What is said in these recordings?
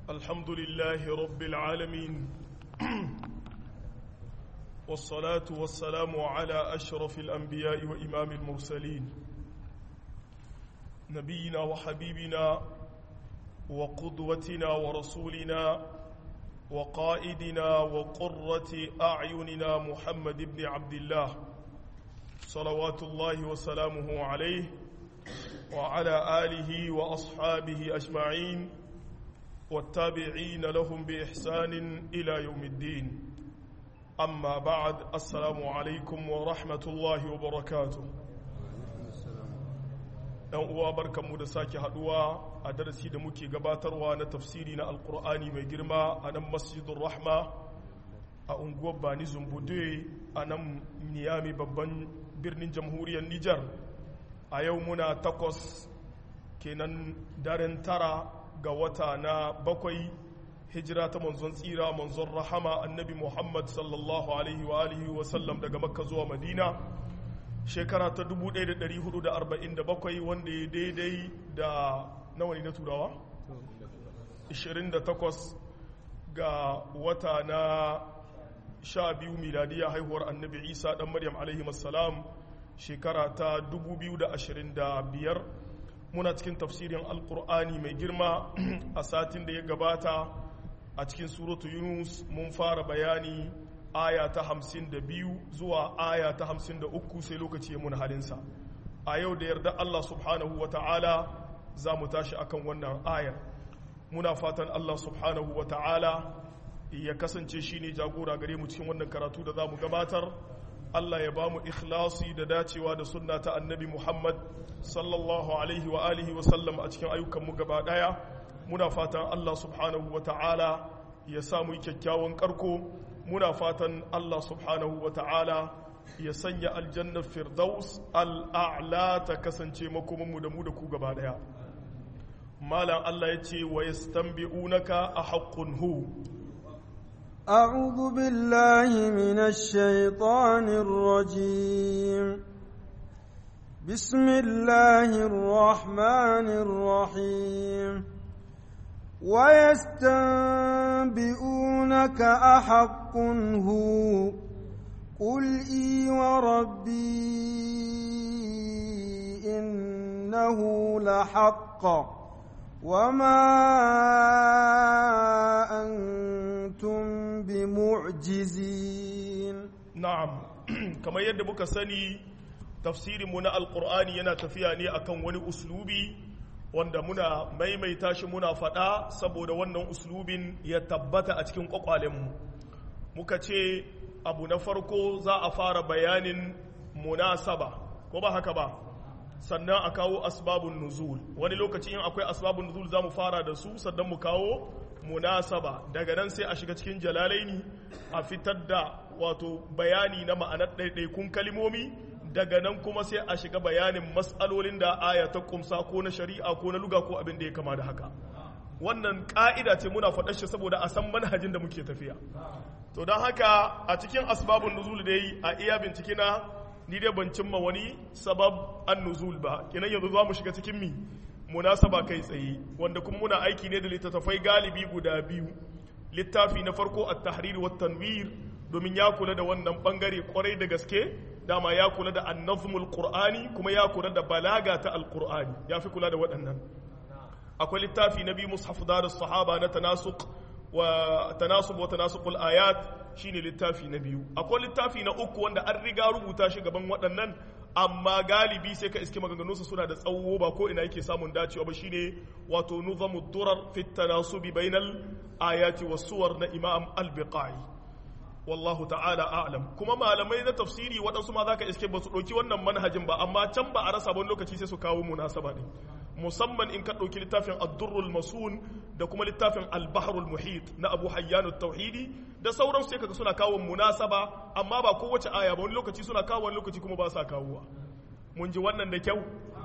الحمد لله رب العالمين والصلاة والسلام على أشرف الأنبياء وإمام المرسلين نبينا وحبيبنا وقدوتنا ورسولنا وقائدنا وقرة أعيننا محمد بن عبد الله صلوات الله وسلامه عليه وعلى آله وأصحابه أجمعين والتابعين لهم بإحسان إلى يوم الدين أما بعد السلام عليكم ورحمة الله وبركاته ‘yan uwa barkanmu da sake haduwa a darasi da muke gabatarwa na tafsiri na alkur'ani mai girma a nan masjidun rahma a unguwar bani zumbude a nan niyami babban birnin jamhuriyar nijar a yau muna takwas kenan daren tara ga wata na bakwai hijira ta manzon tsira manzon rahama annabi muhammad sallallahu alaihi wa alihi wa sallam daga makka zuwa madina shekara ta 1447 wanda ya daidai da nawa ne na turawa 28 ga wata na 12 miladiya haihuwar annabi isa dan maryam alaihi salam shekara ta 2025 muna cikin tafsirin alkur'ani mai girma a satin da ya gabata a cikin suratu yunus mun fara bayani aya ta hamsin da biyu zuwa aya ta hamsin da uku sai lokaci ya muna halinsa a yau da yarda Allah subhanahu wa ta'ala za mu tashi akan wannan ayar muna fatan Allah subhanahu wa ta'ala ya kasance shi ne jagora gare mu cikin wannan karatu da za mu gabatar Allah ya ba mu ikhlasi da dacewa da sunna ta annabi Muhammad sallallahu alaihi wa alihi wa sallam a cikin ayyukanmu gaba daya muna fatan Allah subhanahu wa ta'ala ya samu kyakkyawan karko muna fatan Allah subhanahu wa ta'ala ya sanya aljannar firdaus al'a'la ta kasance makomanmu da mu da ku gaba daya malam Allah ya ce wa yastanbi'unaka a haqqun hu أعوذ بالله من الشيطان الرجيم بسم الله الرحمن الرحيم ويستنبئونك أحق هو قل إي وربي إنه لحق وما أنتم بمعجزين na'am kamar yadda muka sani tafsirinmu na alkur'ani yana tafiya ne akan wani uslubi wanda muna maimaita shi muna faɗa saboda wannan uslubin ya tabbata a cikin ƙwaƙwalenmu muka ce abu na farko za a fara bayanin munasaba ko ba haka ba sannan a kawo asbabun nuzul wani lokaci in akwai asbabun nuzul za mu fara da su sannan mu kawo munasaba daga nan sai a shiga cikin jalalaini a fitar da wato bayani na ma'anar ɗaiɗaikun kalimomi daga nan kuma sai a shiga bayanin matsalolin da aya ta kumsa ko na shari'a ko na luga ko abin da ya kama da haka wannan ka'ida ce muna faɗar shi saboda a san manhajin da muke tafiya to don haka a cikin asbabun nuzul dai a iya bincike na ni dai ban cimma wani sabab an nuzul ba kenan yanzu za mu shiga cikin mi munasaba kai tsaye wanda kuma muna aiki ne da littattafai galibi guda biyu littafi na farko at-tahrir wa tanwir domin ya kula da wannan bangare kwarai da gaske dama ya kula da annazmul qur'ani kuma ya kula da balaga ta alqur'ani ya fi kula da waɗannan akwai littafi na biyu mushaf darus sahaba na tanasuq wa tanasub wa tanasuqul ayat shine littafi na biyu akwai littafi na uku wanda an riga rubuta shi gaban waɗannan amma galibi sai ka iske maganganunsa suna da tsawo ba ko ina yake samun dacewa ba shine wato nuzamud durar fit tanasubi bainal ayati was suwar na imam al-biqai wallahu ta'ala a'lam kuma malamai na tafsiri waɗansu ma zaka iske ba su ɗauki wannan manhajin ba amma can ba a rasa wani lokaci sai su kawo munasaba ne musamman in ka ɗauki littafin ad-durrul masun da kuma littafin al-bahrul muhit na abu hayyan tauhidi da sauran sai kaga suna kawo munasaba amma ba kowace aya ba wani lokaci suna kawo wani lokaci kuma ba sa kawowa mun ji wannan da kyau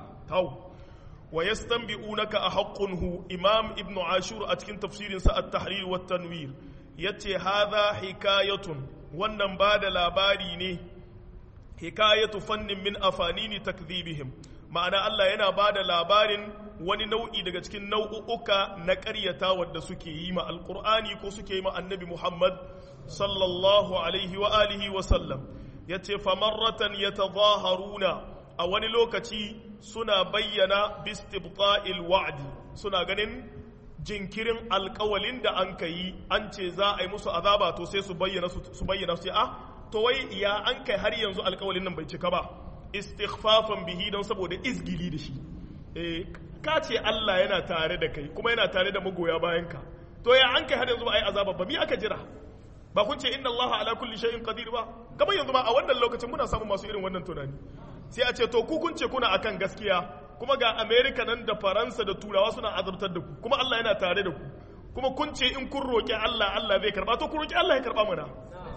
tau wa yastanbi'unaka a haqqun hu imam ibnu ashur a cikin tafsirin sa at-tahrir wa tanwir yace hadha hikayatun wannan ba da labari ne hikayatu fannin min afanini takdhibihim ma'ana Allah yana ba da labarin wani nau'i daga cikin nau'uka na ƙaryata wadda suke yi ma alƙur'ani ko suke yi ma annabi muhammad sallallahu alaihi wa alihi wa sallam ya ce famarratan ya tazaharuna a wani lokaci suna bayyana bistibqa'il wa'di suna ganin jinkirin alkawalin da an ka yi an ce za a yi musu azaba to sai su bayyana su bayyana su a to wai ya an kai har yanzu alkawalin nan bai cika ba istighfafan bihi don saboda izgili da shi eh ka ce Allah yana tare da kai kuma yana tare da magoya bayan ka to ya an kai har yanzu ba a yi azaba ba mi aka jira ba kun ce inna Allah ala kulli shay'in qadir ba kamar yanzu ba a wannan lokacin muna samun masu irin wannan tunani sai a ce to ku kun ce kuna akan gaskiya kuma ga America nan da Faransa da Turawa suna azabtar da ku kuma Allah yana tare da ku kuma kun ce in kun roki Allah Allah zai karba to ku roki Allah ya karba mana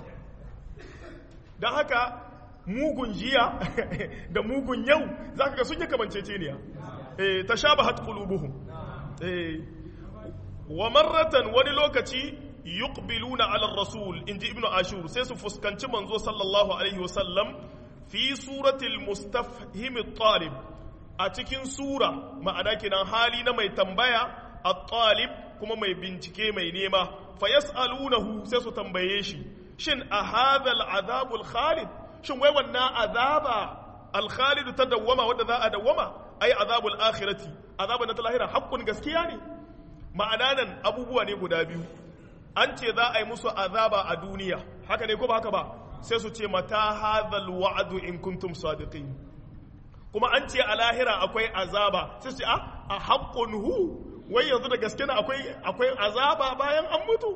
dan haka mugun jiya da mugun yau zaka ga sun yi kamanceceniya eh tashabahat qulubuhum eh wa marratan wani lokaci yuqbiluna ala rasul inji ibnu ashur sai su fuskanci manzo sallallahu alaihi wasallam fi suratil mustafhim at-talib a cikin sura ma'ana kinan hali na mai tambaya at-talib kuma mai bincike mai nema fa yas'alunahu sai su tambaye shi shin a hadha al-azab al-khalid shin wai wannan azaba al-khalid ta dawwama wanda za a dawwama ai azabul akhirati azaba na lahira haqqun gaskiya ne ma'ana nan abubuwa ne guda biyu an ce za a yi musu azaba a duniya haka ne ko ba haka ba sai su ce mata hadhal wa'du in kuntum sadiqin kuma an ce a lahira akwai azaba sai su ce a haqqun hu wai yanzu da gaske na akwai akwai azaba bayan an mutu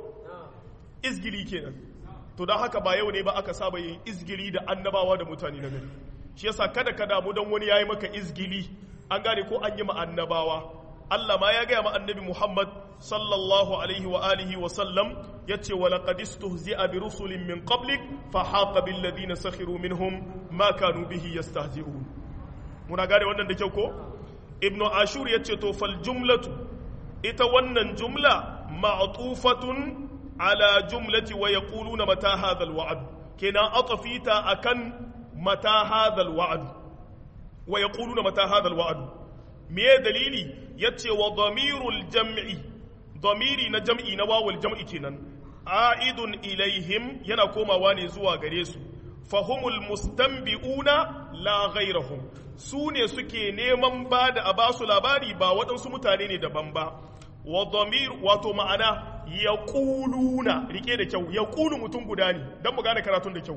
izgili kenan to don haka ba yau ne ba aka saba yin izgili da annabawa da mutane na gari shi yasa kada ka damu don wani yayi maka izgili an gane ko an yi ma annabawa Allah ma ya gaya ma annabi Muhammad sallallahu alaihi wa alihi wa sallam yace wa laqad istuhzi'a bi rusulin min qablik fa haqa bil ladina sakhiru minhum ma kanu bihi yastahzi'un muna gane wannan da kyau ko ibnu ashur yace to fal jumlatu ita wannan jumla ma'tufatun ala jumlati wa yaquluna mata hadha al wa'd kenan atafita akan mata hadha al wa'd wa yaquluna mata hadha al wa'd me dalili yace wa damirul jam'i damiri na jam'i na wawul jam'i kenan a'idun ilaihim yana komawa ne zuwa gare su fahumul mustanbi'una la ghairahum su ne suke neman ba da a basu labari ba waɗansu mutane ne daban ba wa damir wato ma'ana yaquluna rike da kyau yaqulu mutum guda ne dan mu gane karatun da kyau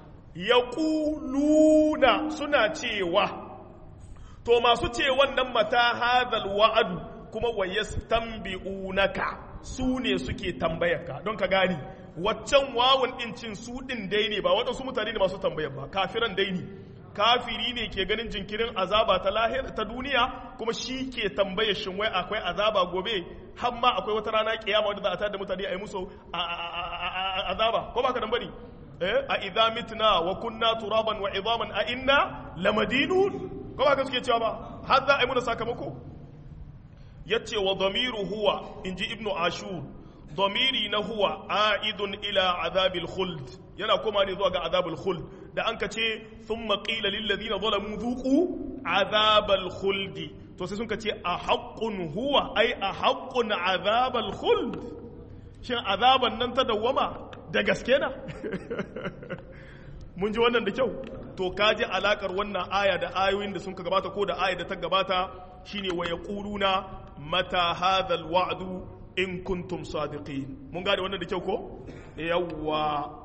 yaquluna suna cewa to masu ce wannan mata hadal wa'adu kuma wa yastanbi'unaka su ne suke tambayarka don ka gani waccan wawun din cin su din dai ne ba waɗansu mutane ne masu tambayar ba kafiran dai ne kafiri ne ke ganin jinkirin azaba ta lahir ta duniya kuma shi ke tambayar shin wai akwai azaba gobe har ma akwai wata rana kiyama wadda za a tada da mutane a yi musu azaba ko ba ka dan bari a idza mitna wa kunna turaban wa idaman a inna lamadinun ko ba ka suke cewa ba har za a yi muna sakamako ya ce wa damiru huwa in ji ibnu ashur damiri na huwa a'idun ila azabil khuld yana koma ne zuwa ga azabil khuld da an ka ce sun maƙila lillazina zalamu zuku azabal khuldi to sai sun ka ce a haƙƙun huwa ai a haƙƙun azabal khuld shin azaban nan ta dawwama da gaske na mun ji wannan da kyau to ka ji alakar wannan aya da ayoyin da sun ka gabata ko da aya da ta gabata shine wa yaquluna mata hadha alwa'du in kuntum sadiqin mun gane wannan da kyau ko yawwa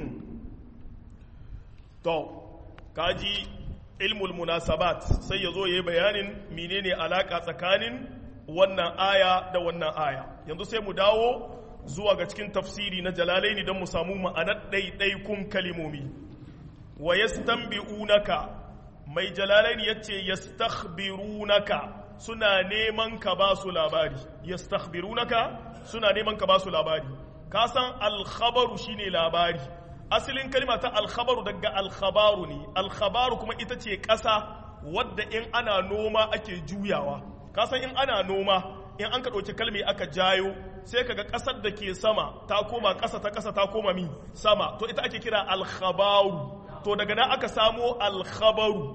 to kaji ilmul munasabat sai yazo yayi bayanin menene alaka tsakanin wannan aya da wannan aya yanzu sai mu dawo zuwa ga cikin tafsiri na jalalaini don mu samu ma'anar ɗaiɗaikun kalimomi wa yastanbi'unaka mai jalalaini yace yastakhbirunaka suna neman ka ba su labari yastakhbirunaka suna neman ka ba su labari ka san alkhabaru shine labari asalin kalma ta alkhabaru daga alkhabaru ne alkhabaru kuma ita ce ƙasa wadda in ana noma ake juyawa ka san in ana noma in an ka ɗauki kalmi aka jayo sai kaga ƙasar da ke sama ta koma ƙasa ta ƙasa ta koma mi sama to ita ake kira alkhabaru to daga nan aka samo alkhabaru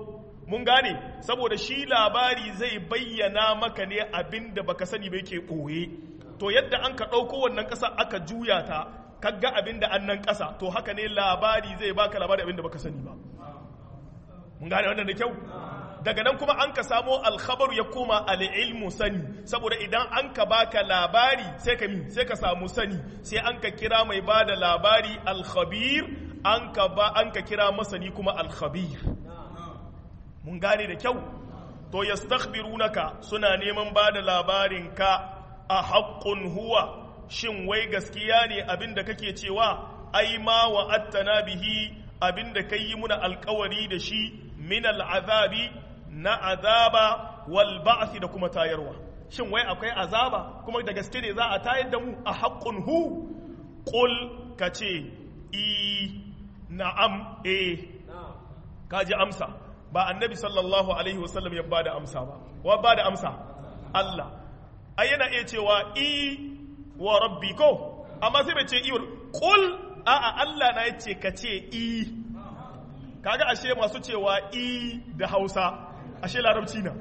mun gane saboda shi labari zai bayyana maka ne abin da baka sani ba yake ɓoye to yadda an ka ɗauko wannan ƙasa aka juya ta kaga abin da annan ƙasa to haka ne labari zai baka labari abin da baka sani ba mun gane wannan da kyau daga nan kuma an ka samo alkhabaru ya koma al'ilmu sani saboda idan an ka baka labari sai ka mi sai ka samu sani sai an ka kira mai ba da labari alkhabir an ka ba an ka kira masani kuma alkhabir mun gane da kyau to yastakhbirunaka suna neman ba da labarin ka a haqqun huwa shin wai gaskiya ne abinda kake cewa ai ma wa'attana bihi abinda kai yi muna alkawari da shi min al'azabi na azaba wal ba'thi da kuma tayarwa shin wai akwai azaba kuma da gaske ne za a tayar da mu a haqqun hu qul kace i na'am eh kaji amsa ba annabi sallallahu alaihi wasallam ya bada amsa ba wa bada amsa Allah ai yana iya cewa i wa rabbi ko amma sai bai ce i qul a'a Allah na yace ka ce i kaga ashe masu cewa i da Hausa ashe larabci na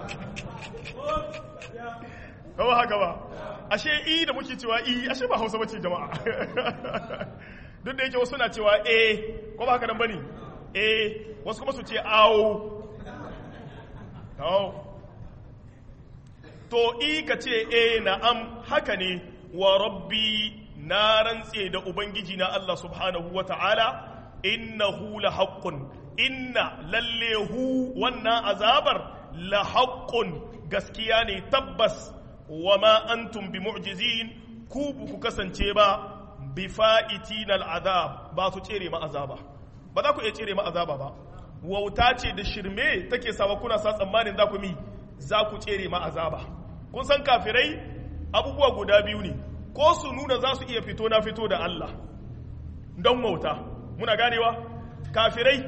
kawo haka ba ashe i da muke cewa i ashe ba Hausa bace jama'a duk da yake wasu na cewa eh ko ba haka nan bane eh wasu kuma su ce awo to i ka ce eh na'am haka ne wa rabbi na rantse da ubangiji na Allah subhanahu wa ta'ala innahu la haqqun inna lalle hu wannan azabar la haqqun gaskiya ne tabbas wa ma antum bi mu'jizin ku ku kasance ba bi fa'itina al'azab ba su tsere ma azaba ba za ku iya tsere ma azaba ba wauta ce da shirme take sawa kuna sa tsammanin za ku mi za ku tsere ma azaba kun san kafirai abubuwa guda biyu ne ko su nuna za su iya fito na fito da Allah don wauta muna ganewa kafirai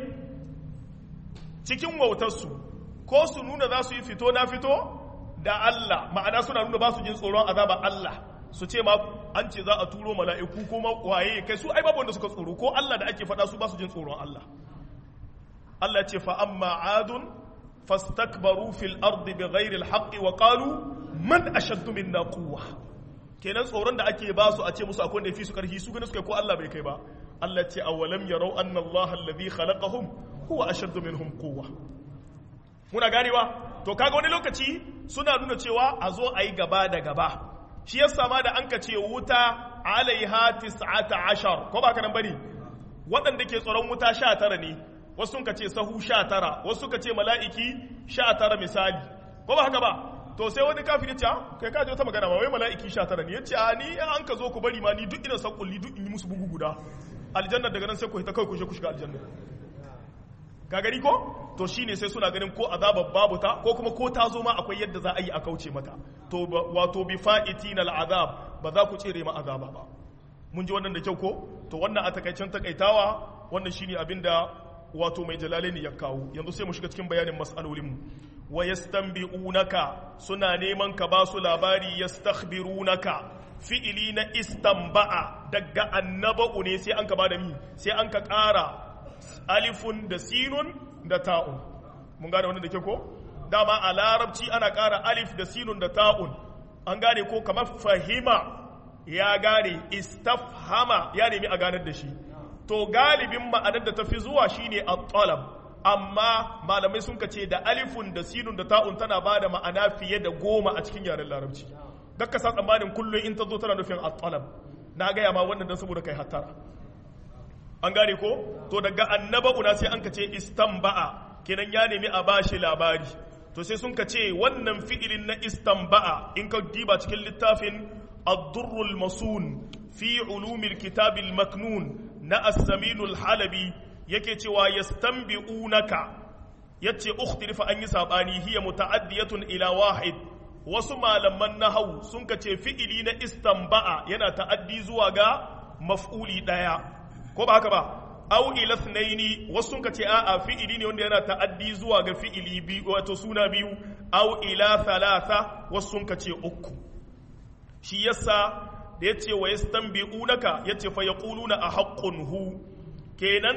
cikin wautarsu ko su nuna za su yi fito na fito da Allah ma'ana suna nuna ba su jin tsoron azaba Allah su ce ma an ce za a turo mala'iku ko waye kai su ai babu wanda suka tsoro ko Allah da ake faɗa su ba su jin tsoron Allah Allah ce fa amma adun fastakbaru fil ardi bighairi alhaqqi wa qalu man ashaddu minna quwwa kenan tsoron da ake ba su a ce musu akwai wanda yafi su karfi su gane suka ko Allah bai kai ba Allah ce awalam yarau anna Allah alladhi khalaqahum huwa ashaddu minhum quwwa muna ganewa to kaga wani lokaci suna nuna cewa a zo a yi gaba da gaba shi yasa ma da an ka ce wuta alaiha tis'ata ashar ko ba ka nan bane waɗanda ke tsoron wuta sha tara ne wasu ka ce sahu sha tara wasu ka ce mala'iki sha tara misali ko ba haka ba to sai wani kafin ya ce kai ka wata magana ba wai mala'iki sha tara ne ya ce ni an ka zo ku bari ma ni duk ina san kulli duk in yi musu bugu guda aljanna daga nan sai ku hita kai ku je ku shiga aljanna ka gani ko to shine sai suna ganin ko azabar babu ta ko kuma ko ta zo ma akwai yadda za a yi a kauce mata to wato bi fa'itinal azab ba za ku tsere ma azaba ba mun ji wannan da kyau ko to wannan a takaicen takaitawa wannan shine abinda wato mai jalalaini ya kawo yanzu sai mu shiga cikin bayanin mas'alolin mu wa yastanbi'unaka suna neman ka ba su labari yastakhbirunaka fi'ili na istanba'a daga annaba'u ne sai an ka bada mi sai an ka ƙara alifun da sinun da ta'un mun gane wannan da ke ko dama a larabci ana ƙara alif da sinun da ta'un an gane ko kamar fahima ya gane istafhama ya nemi a ganar da shi to galibin ma'anar da ta fi zuwa shine at-talab amma malamai sun ce da alifun da sinun da ta'un tana ba da ma'ana fiye da goma a cikin yaren larabci dakka sa tsammanin kullum in ta zo tana nufin at-talab na gaya ma wannan dan saboda kai hattara an gane ko to daga annaba'una sai an ka ce istanba'a kenan ya nemi a bashi labari to sai sun ka ce wannan fi'ilin na istanba'a in ka diba cikin littafin ad-durrul masun fi ulumil kitabil maknun na as-saminul halabi yake cewa yastanbi'unaka yace ukhtilifa an yi sabani hiya muta'addiyatun ila wahid wasu malaman nahau sun ka ce fi'ili na istanba'a yana ta'addi zuwa ga maf'uli daya ko ba haka ba au ila thnaini wasu sun ce a'a fi'ili ne wanda yana ta'addi zuwa ga fi'ili biyu wato suna biyu au ila thalatha wasu sun ce uku shi yasa da yace wa yastanbi'unaka yace fa yaquluna a haqqun hu kenan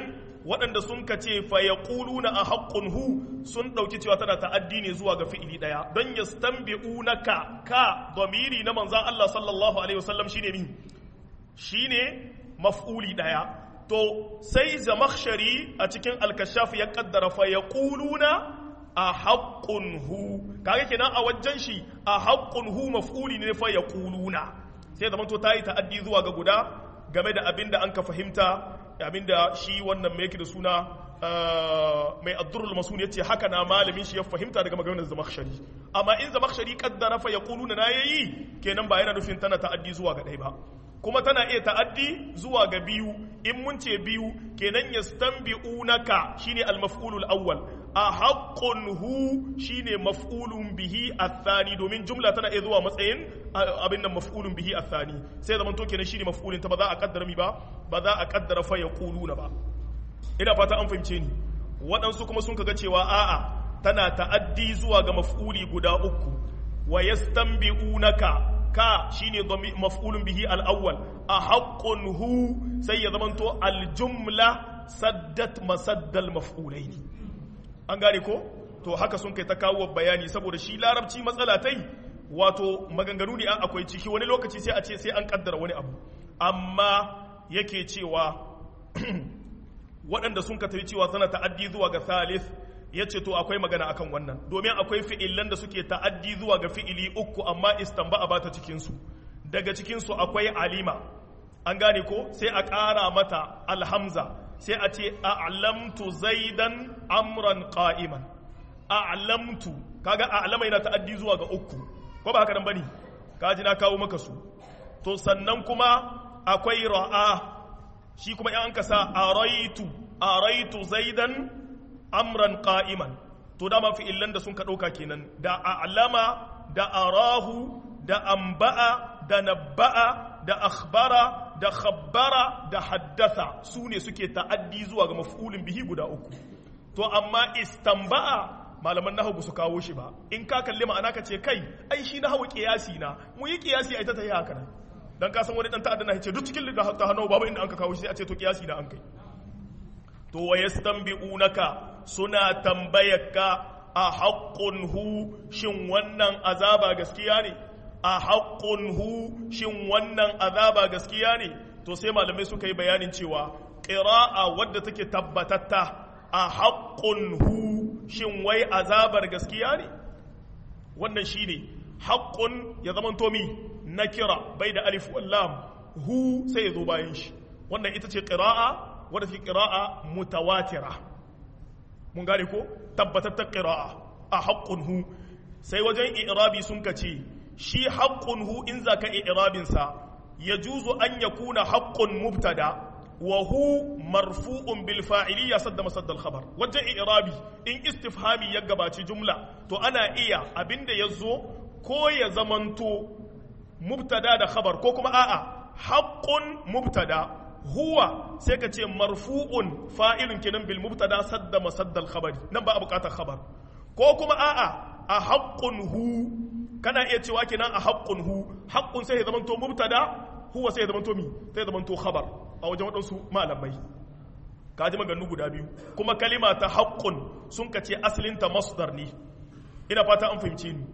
waɗanda sun ka ce fa yaquluna a haqqun hu sun ɗauki cewa tana ta'addi ne zuwa ga fi'ili ɗaya don yastanbi'unaka ka domiri na manzan Allah sallallahu alaihi wasallam shine min shine maf'uli ɗaya to sai zamakhshari a cikin alkashaf ya kaddara fa yaquluna a haqqun hu kaga kenan a wajen shi a haqqun hu maf'uli ne fa yaquluna sai zaman to tayi ta'addi zuwa ga guda game da abinda an ka fahimta abinda shi wannan mai yake da suna mai addurul masun yace haka na malamin shi ya fahimta daga maganar zamakhshari amma in zamakhshari kaddara fa yaquluna na yayi kenan ba yana nufin tana ta'addi zuwa ga ɗaya ba kuma tana iya ta'addi zuwa ga biyu in mun ce biyu kenan yastanbi'unaka shine al-maf'ulul awwal a haqqun hu shine maf'ulun bihi athani domin jumla tana iya zuwa matsayin abin nan maf'ulun bihi athani sai zaman to kenan shine maf'ulin ta ba za a kaddara mi ba ba za a kaddara fa yaquluna ba ina fata an fahimce ni waɗansu kuma sun kaga cewa a'a tana ta'addi zuwa ga maf'uli guda uku wa yastanbi'unaka ka shine maf'ulun bihi al-awwal a haqqun hu sai ya zamanto al-jumla saddat masaddal maf'ulaini an gane ko to haka sun kai ta kawo bayani saboda shi larabci matsala tai wato maganganu ne an akwai ciki wani lokaci sai a ce sai an kaddara wani abu amma yake cewa waɗanda sun ka cewa tana ta'addi zuwa ga thalith ya ce to akwai magana akan wannan domin akwai fi'ilan da suke ta'addi zuwa ga fi'ili uku amma istamba a bata cikinsu daga cikinsu akwai alima an gane ko sai a ƙara mata alhamza sai a ce a'lamtu zaidan amran qa'iman a'lamtu kaga a'lama yana ta'addi zuwa ga uku ko ba haka nan bane kaji na kawo maka su to sannan kuma akwai ra'a shi kuma in an ka sa araitu araitu zaidan amran qa'iman to dama fi'illan da sun ka ɗauka kenan da a'lama da arahu da amba'a da nabba'a da akhbara da khabbara da haddatha su ne suke ta'addi zuwa ga maf'ulin bihi guda uku to amma istamba'a malaman nahawu su kawo shi ba in ka kalli ma'ana ka ce kai ai shi nahawu qiyasi na mu yi qiyasi ai ta tayi haka nan dan ka san wani dan ta'adda na ce duk cikin da ta hannu babu inda an ka kawo shi sai a ce to qiyasi na an kai to wa yastanbi'unaka suna tambayarka a haqqun hu shin wannan azaba gaskiya ne a haqqun hu shin wannan azaba gaskiya ne to sai malamai suka yi bayanin cewa qira'a wadda take tabbatatta a haqqun hu shin wai azabar gaskiya ne wannan shine haqqun ya zaman to mi nakira bai da alif wallam hu sai ya zo bayan shi wannan ita ce qira'a wadda fi ƙira'a mutawatira mun gane ko tabbatattar ƙira'a a haƙƙun hu sai wajen irabi sun ka ce shi haƙƙun hu in za ka irabinsa ya juzu an ya kuna haƙƙun mubtada wa hu marfu'un bil fa'iliya sadda masaddal khabar wajen irabi in istifhami ya gabaci jumla to ana iya abinda ya zo ko ya zamanto mubtada da khabar ko kuma a'a haƙƙun mubtada huwa sai ka ce marfu'un fa'ilun kenan bil mubtada sadda masaddal khabari nan ba a bukatar khabar ko kuma a'a a haqqun hu kana iya cewa kenan a haqqun hu haqqun sai ya zamanto mubtada huwa sai ya zamanto mi sai ya zamanto khabar a wajen wadansu malamai ka ji maganganu guda biyu kuma kalima ta haqqun sun ka ce asalin ta masdar ne ina fata an fahimci ni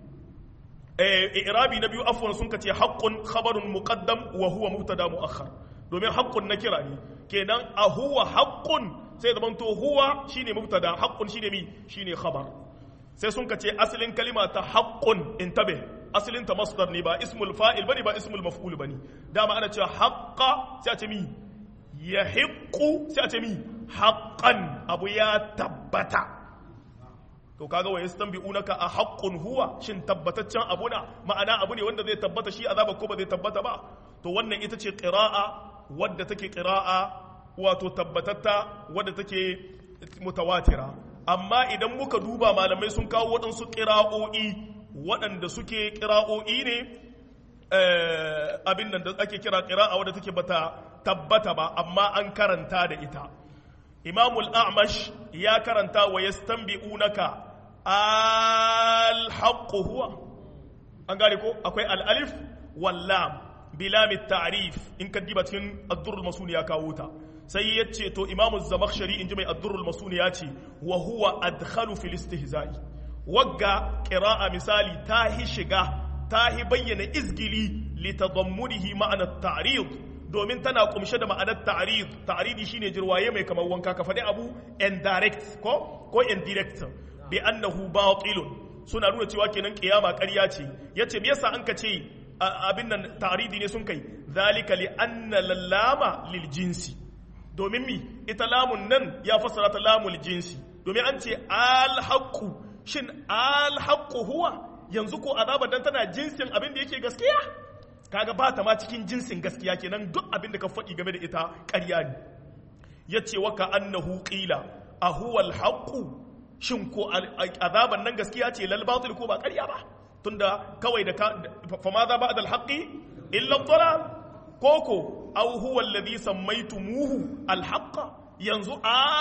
irabi na biyu afwan sun ka ce haqqun khabarun muqaddam wa huwa mubtada muakhar domin haƙƙun na kira ne kenan a huwa haƙƙun sai zaman to huwa shine mubtada haƙƙun shine mi shine khabar sai sun kace asalin kalima ta haƙƙun intabe asalin ta masdar ne ba ismul fa'il bane ba ismul maf'ul bane dama ana cewa haqqa sai a ce mi yahiqqu sai a ce mi haqqan abu ya tabbata to kaga wa yastanbi'unaka a haqqun huwa shin tabbataccen abu na ma'ana abu ne wanda zai tabbata shi azaba ko ba zai tabbata ba to wannan ita ce qira'a wadda take ƙira'a wato tabbatatta wadda take mutawatira amma idan muka duba malamai sun kawo waɗansu ƙira'o'i waɗanda suke ƙira'o'i ne abin nan da ake kira ƙira'a wadda take bata tabbata ba amma an karanta da ita imamul a'mash ya karanta wa yastanbi'unaka al-haqqu huwa an gane ko akwai al-alif wal lam bilamit ta'rif in ka diba cikin ad-durr masul ya kawo ta sai ya ce to imamu zamakhshari inji mai addurrul masuni ya ce wa huwa adkhalu fil istihza'i wagga qira'a misali ta hi shiga ta hi bayyana izgili li tadammunihi ma'ana ta'rid domin tana kumshe da ma'anar ta'rid ta'ridi shine jirwaye mai kamar wanka ka faɗi abu indirect ko ko indirect bi annahu batilun suna nuna cewa kenan kiyama ƙarya ce yace me yasa an ka ce abin nan ta'ridi ne sun kai zalika li anna lallama lil jinsi domin mi ita lamun nan ya fassara ta lamul jinsi domin an ce alhaqqu shin alhaqqu huwa yanzu ko azabar dan tana jinsin abin da yake gaskiya kaga ba ta ma cikin jinsin gaskiya kenan duk abin da ka faɗi game da ita ƙarya ne yace wa ka annahu qila a huwa alhaqqu shin ko azaban nan gaskiya ce lal batil ko ba ƙarya ba tunda kawai da fa ma za ba'da alhaqi illa dhalal koko aw huwa alladhi sammaytumuhu alhaqqa yanzu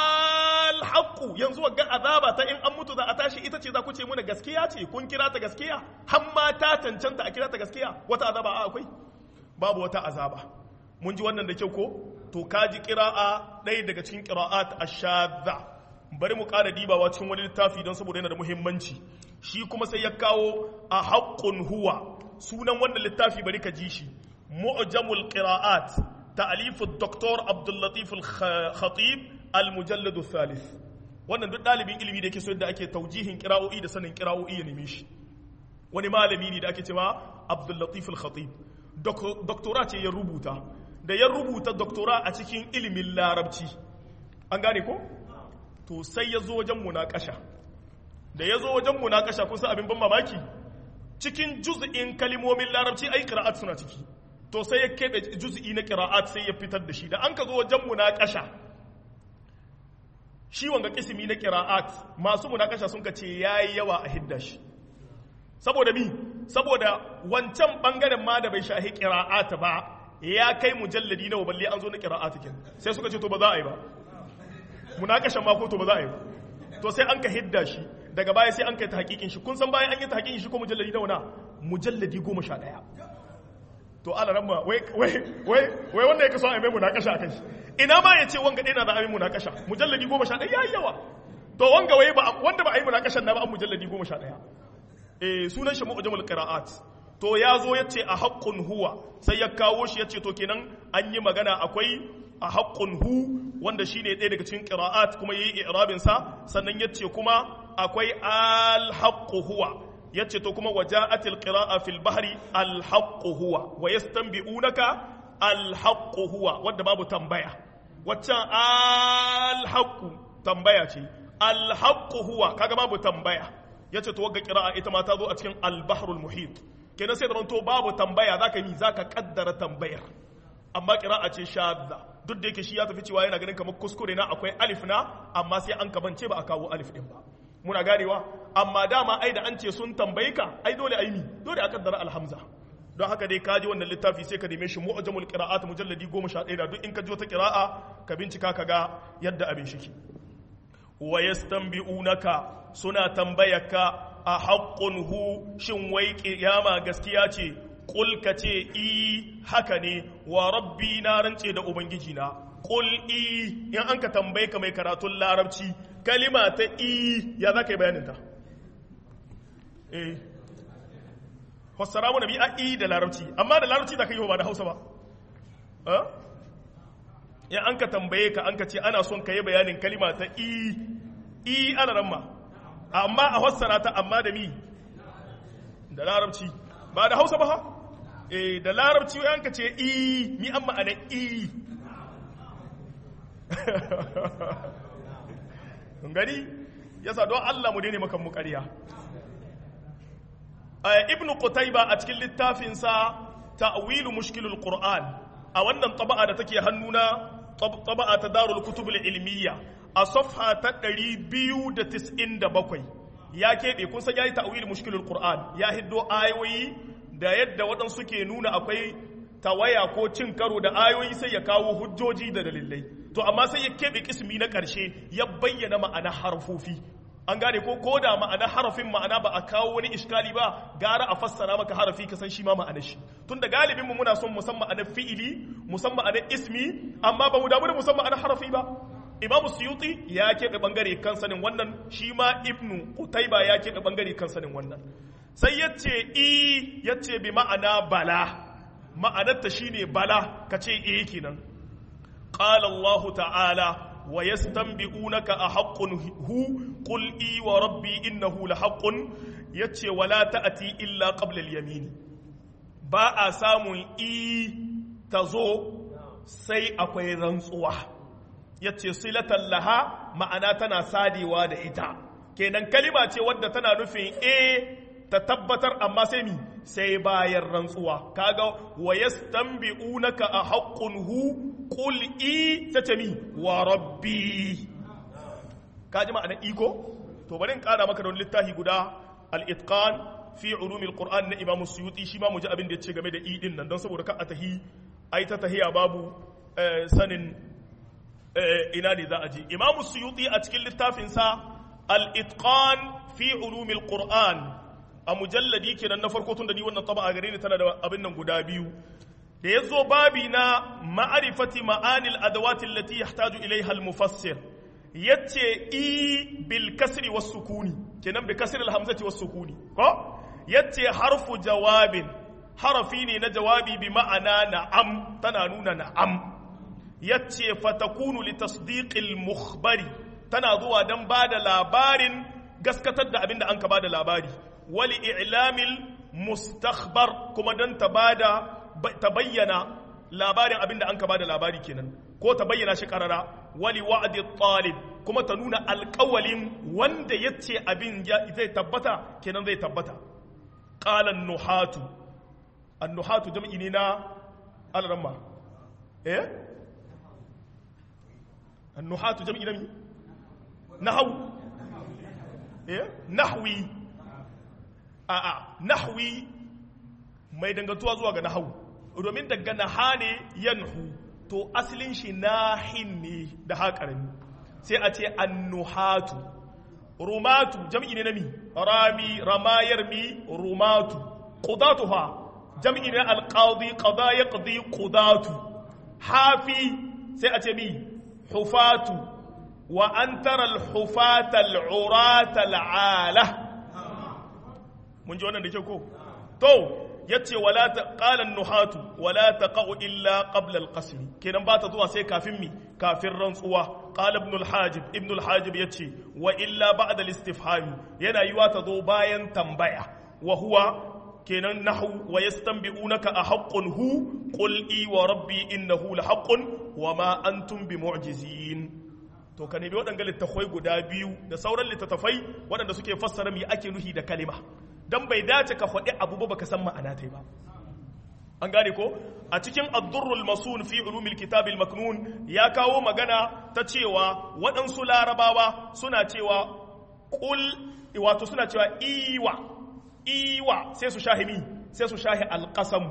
alhaqqu yanzu ga azaba ta in an mutu za a tashi ita ce za ku ce muna gaskiya ce kun kira ta gaskiya har ma ta cancanta a kira ta gaskiya wata azaba a akwai babu wata azaba mun ji wannan da kyau ko to kaji qira'a ɗaya daga cikin qira'at ash-shadha bari mu ƙara dibawa cikin wani littafi don saboda yana da muhimmanci shi kuma sai ya kawo a haqqun huwa sunan wannan littafi bari ka ji shi معجم القراءات تأليف الدكتور عبد اللطيف الخطيب المجلد الثالث wannan duk ɗalibin ilimi da yake so yadda ake taujihin kira'o'i da sanin kira'o'i ya neme shi wani malami ne da ake cewa Abdul Latif al-Khatib doktora ce ya rubuta da ya rubuta doktora a cikin ilimin larabci an gane ko to sai ya zo wajen munakasha da ya zo wajen munakasha kun san abin ban mamaki cikin juz'in kalimomin larabci ai qira'at suna ciki to sai ya keɓe juz'i na ƙira'at sai ya fitar da shi da an ka zo wajen munakasha shi wanga kisimi na ƙira'at masu munakasha sun ka ce yayi yawa a hidda shi saboda mi saboda wancan bangaren ma da bai shahi ƙira'at ba ya kai mujalladi nawa balle an zo na ƙira'at kin sai suka ce to ba za a yi ba munakashan ma ko to ba za a yi ba to sai an ka hidda shi daga baya sai an kai ta hakikin shi kun san bayan an yi ta hakikin shi ko mujalladi nawa na mujalladi goma sha ɗaya to ala ramma wai wai wai wai wanda yake so a mai munakasha akan shi ina ma yace wanga dai na da a mai munakasha mujalladi 11 yayi yawa to wanga wai ba wanda ba a yi munakashan na ba an mujalladi 11 eh sunan shi mu'jamul qira'at to ya zo yace a haqqun huwa sai ya kawo shi yace to kenan an yi magana akwai a haqqun hu wanda shine ɗaya daga cikin qira'at kuma yayi i'rabin sa sannan yace kuma akwai al haqqu huwa yace to kuma waja'atil qira'a fil bahri al haqqu huwa wa yastanbi'unaka al haqqu huwa wanda babu tambaya waccan al haqqu tambaya ce al haqqu huwa kaga babu tambaya yace to wagga qira'a ita ma ta zo a cikin al bahrul muhit kenan sai da to babu tambaya zaka yi zaka kaddara tambayar amma qira'a ce shadda duk da yake shi ya tafi cewa yana ganin kamar kuskure na akwai alif na amma sai an kabance ba a kawo alif din ba muna ganewa amma dama ai da an ce sun tambayi ka ai dole ai mi dole a kaddara alhamza don haka dai kaji wannan littafi sai ka neme shi mu'jamul qira'at mujalladi 11 da duk in ka ji wata qira'a ka bincika ka ga yadda abin shi ke wa yastanbi'unaka suna tambayaka a haqqun hu shin wai kiyama gaskiya ce qul ka ce i haka ne wa rabbi na rance da ubangiji na qul i in an ka tambaye ka mai karatun larabci kalima ta i ya za ka yi bayaninta eh fassara mu nabi a i da larabci amma da larabci za ka yi ba da hausa ba ya an ka tambaye ka an ka ce ana son ka yi bayanin kalima ta i i ana ramma amma a fassara ta amma da mi da larabci ba da hausa ba ha eh da larabci ya an ka ce i mi an ma'ana i gani yasa don Allah mu daina makan mu ƙarya ibn qutayba a cikin littafinsa ta'wilu mushkilul qur'an a wannan taba'a da take hannuna taba'a ta darul kutub ilmiya a safha ta 297 ya keɓe kun san yayi ta'wilu mushkilul qur'an ya hiddo ayoyi da yadda waɗansu ke nuna akwai tawaya ko cin karo da ayoyi sai ya kawo hujjoji da dalilai to amma sai ya keɓe kismi na ƙarshe ya bayyana ma'ana harfofi an gane ko ko da ma'ana harafin ma'ana ba a kawo wani iskali ba gara a fassara maka harafi ka san shi ma ma'anar shi tunda galibin mu muna son musamman ma'anar fi'ili musamman ma'anar ismi amma ba mu damu da musamman ma'anar harafi ba imamu suyuti ya keɓe bangare kan sanin wannan shi ma ibnu qutayba ya keɓe bangare kan sanin wannan sai yace i yace bi ma'ana bala ma'anarta shine bala kace eh kenan qala allah ta'ala ويستنبئونك أحق هو قل إي وربي إنه لحق يتشي ولا تأتي إلا قبل اليمين باء سام إي تزو سي أكوي رنسوة يتشي صلة لها ma'ana tana sadewa da ita kenan kalima ce wadda tana nufin e ta tabbatar amma sai mi sai bayan rantsuwa kaga wa yastanbi'unaka a haqqun hu qul i tace mi wa rabbi kaji ma'ana iko to bari in kara maka don littafi guda al-itqan fi ulumi al-qur'an na imam suyuti shi ma mu ji abin da yace game da i din nan don saboda ka atahi ai ta tahiya babu sanin ina ne za a ji imam suyuti a cikin littafinsa al-itqan fi ulumi al-qur'an a mujalladi kenan na farko tun da ni wannan taba a gare ni tana da abin nan guda biyu da ya zo babi na ma'arifati ma'anil adawati allati yahtaju ilaiha al-mufassir yace i bil kasri was sukuni kenan bi kasri al-hamzati was sukuni ko yace harfu jawabin harafi ne na jawabi bi ma'ana na'am tana nuna na'am yace fatakunu li tasdiqil mukhbari tana zuwa dan bada labarin gaskatar da abin da an ka bada labari wali i'lamil mustakhbar kuma don ta bada ta bayyana labarin abin da an ka bada labari kenan ko ta bayyana shi karara wali wa'di talib kuma ta nuna alƙawalin wanda yace abin zai tabbata kenan zai tabbata qala an-nuhatu an-nuhatu jam'i ne na al-ramma eh an-nuhatu jam'i na mi nahwu eh nahwi a'a nahwi mai dangantuwa zuwa ga nahawu domin daga naha ne yanhu to asalin shi nahin ne da haƙarami sai a ce annuhatu rumatu jam'i ne na mi rami ramayar mi rumatu qudatu ha jam'i ne alqadi qada yaqdi qudatu hafi sai a ce mi hufatu wa an tara alhufata al'urata al'ala mun ji wannan da ke ko to yace wala ta qala nuhatu wala taqau illa qabla al-qasm kenan ba ta zuwa sai kafin mi kafin rantsuwa qala ibn al-hajib ibn al-hajib yace wa illa ba'da al-istifham yana yiwa ta zo bayan tambaya wa huwa kenan nahu wa yastanbi'unaka a haqqun hu qul i wa rabbi innahu la haqqun wa ma antum bimu'jizin to ka nemi waɗanda littattafai guda biyu da sauran littattafai waɗanda suke fassara me ake nuhi da kalima dan bai dace ka faɗi abu ba baka san ma'ana ta ba an gane ko a cikin addurrul masun fi ulumil kitabil maknun ya kawo magana ta cewa waɗansu larabawa suna cewa kul wato suna cewa iwa iwa sai su shahi mi sai su shahi alqasam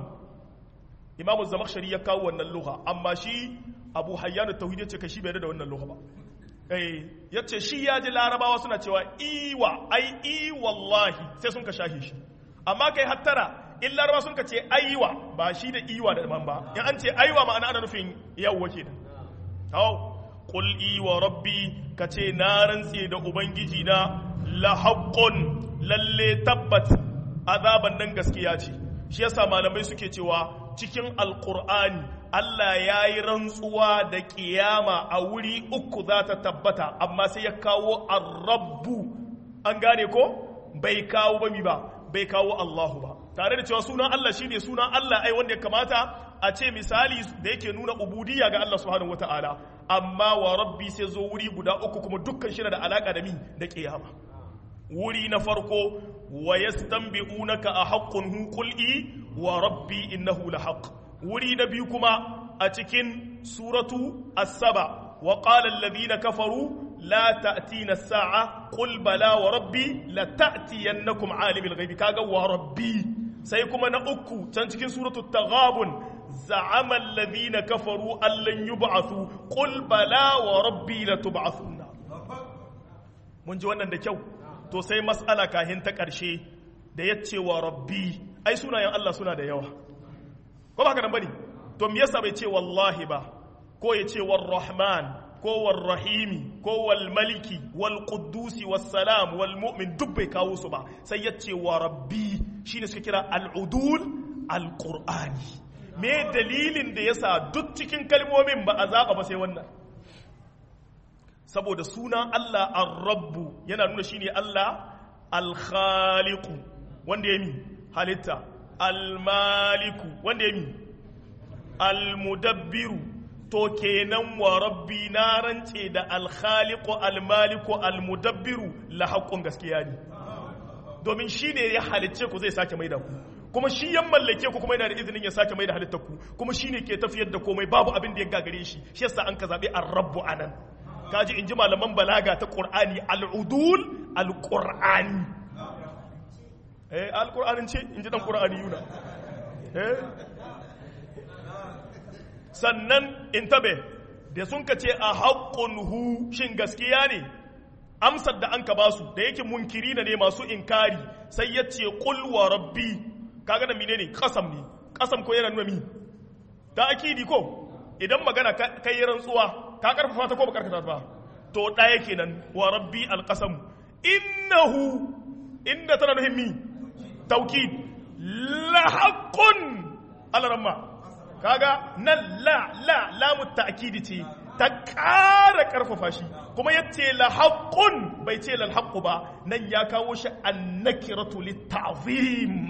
imamu zamakhshari ya kawo wannan lugha amma shi abu hayyan tauhid yace ka shi bai da wannan lugha ba eh yace shi ya ji larabawa suna cewa iwa ai i wallahi sai sun ka shahi shi amma kai hattara in laraba sun ka ce aiwa ba shi da iwa da man ba in an ce aiwa ma'ana ana nufin yawwa kenan hau qul iwa rabbi ka ce na rantse da ubangiji na la haqqun lalle tabbat azaban nan gaskiya ce shi yasa malamai suke cewa cikin alqur'ani Allah ya yi rantsuwa da kiyama a wuri uku za ta tabbata amma sai ya kawo arrabbu an gane ko bai kawo ba mi ba bai kawo Allahu ba tare da cewa sunan Allah shine sunan Allah ai wanda ya kamata a ce misali da yake nuna ubudiyya ga Allah subhanahu wataala amma wa rabbi sai zo wuri guda uku kuma dukkan shi da alaka da mi da kiyama wuri na farko wa yastanbi'unaka a haqqun hu qul wa rabbi innahu la haqq wuri na biyu kuma a cikin suratu as-saba wa qala alladhina kafaru لا تأتينا الساعة قل بلا وربي لتأتينكم عالم الغيب كاغا وربي سيكون نأكو تنتكين سورة التغابن زعم الذين كفروا أن لن يبعثوا قل بلا وربي لتبعثون mun ji wannan da kyau to sai mas'ala kahin ta ƙarshe da ya ce wa rabbi ai sunayen Allah suna da yawa ko ba ka nan bane to me yasa bai ce wallahi ba ko ya ce war rahman ko war rahimi ko wal maliki wal quddusi was salam wal mu'min duk bai kawo su ba sai ya ce wa rabbi shine suka kira al udul al qur'ani me dalilin da yasa duk cikin kalmomin ba a zaba ba sai wannan saboda sunan Allah ar-rabbu yana nuna shine Allah al-khaliqu wanda ya mi halitta al-maliku wanda ya mi al-mudabbiru to kenan wa rabbi na rance da al-khaliqu al-maliku al-mudabbiru la haqqun gaskiya ne domin shine ya halicce ku zai sake maida ku kuma shi ya mallake ku kuma yana da izinin ya sake maida halittar ku kuma shine ke tafiyar da komai babu abin da ya gagare shi shi yasa an ka zabe ar-rabbu anan kaji in ji malaman balaga ta ƙur'ani al'udul al-ƙur'ani eh al-ƙur'anin ce in ji ɗan ƙur'ani yuna eh sannan in tabe da sun ka ce a haƙƙun hu shin gaskiya ne amsar da an ka ba su da yake munkiri na ne masu inkari sai ya ce ƙulwa rabbi kaga da mine ne ƙasam ne ƙasam ko yana nuna mi ta akidi ko idan magana kai rantsuwa ka karfafa ta ko ba karkata ba to ɗaya kenan wa rabbi alqasam innahu inda tana nufin mi taukid la haqqun alaramma kaga nan la la lamu ta'kidi ce ta ƙara karfafa shi kuma yace la haqqun bai ce lal haqqu ba nan ya kawo shi annakiratu litta'zim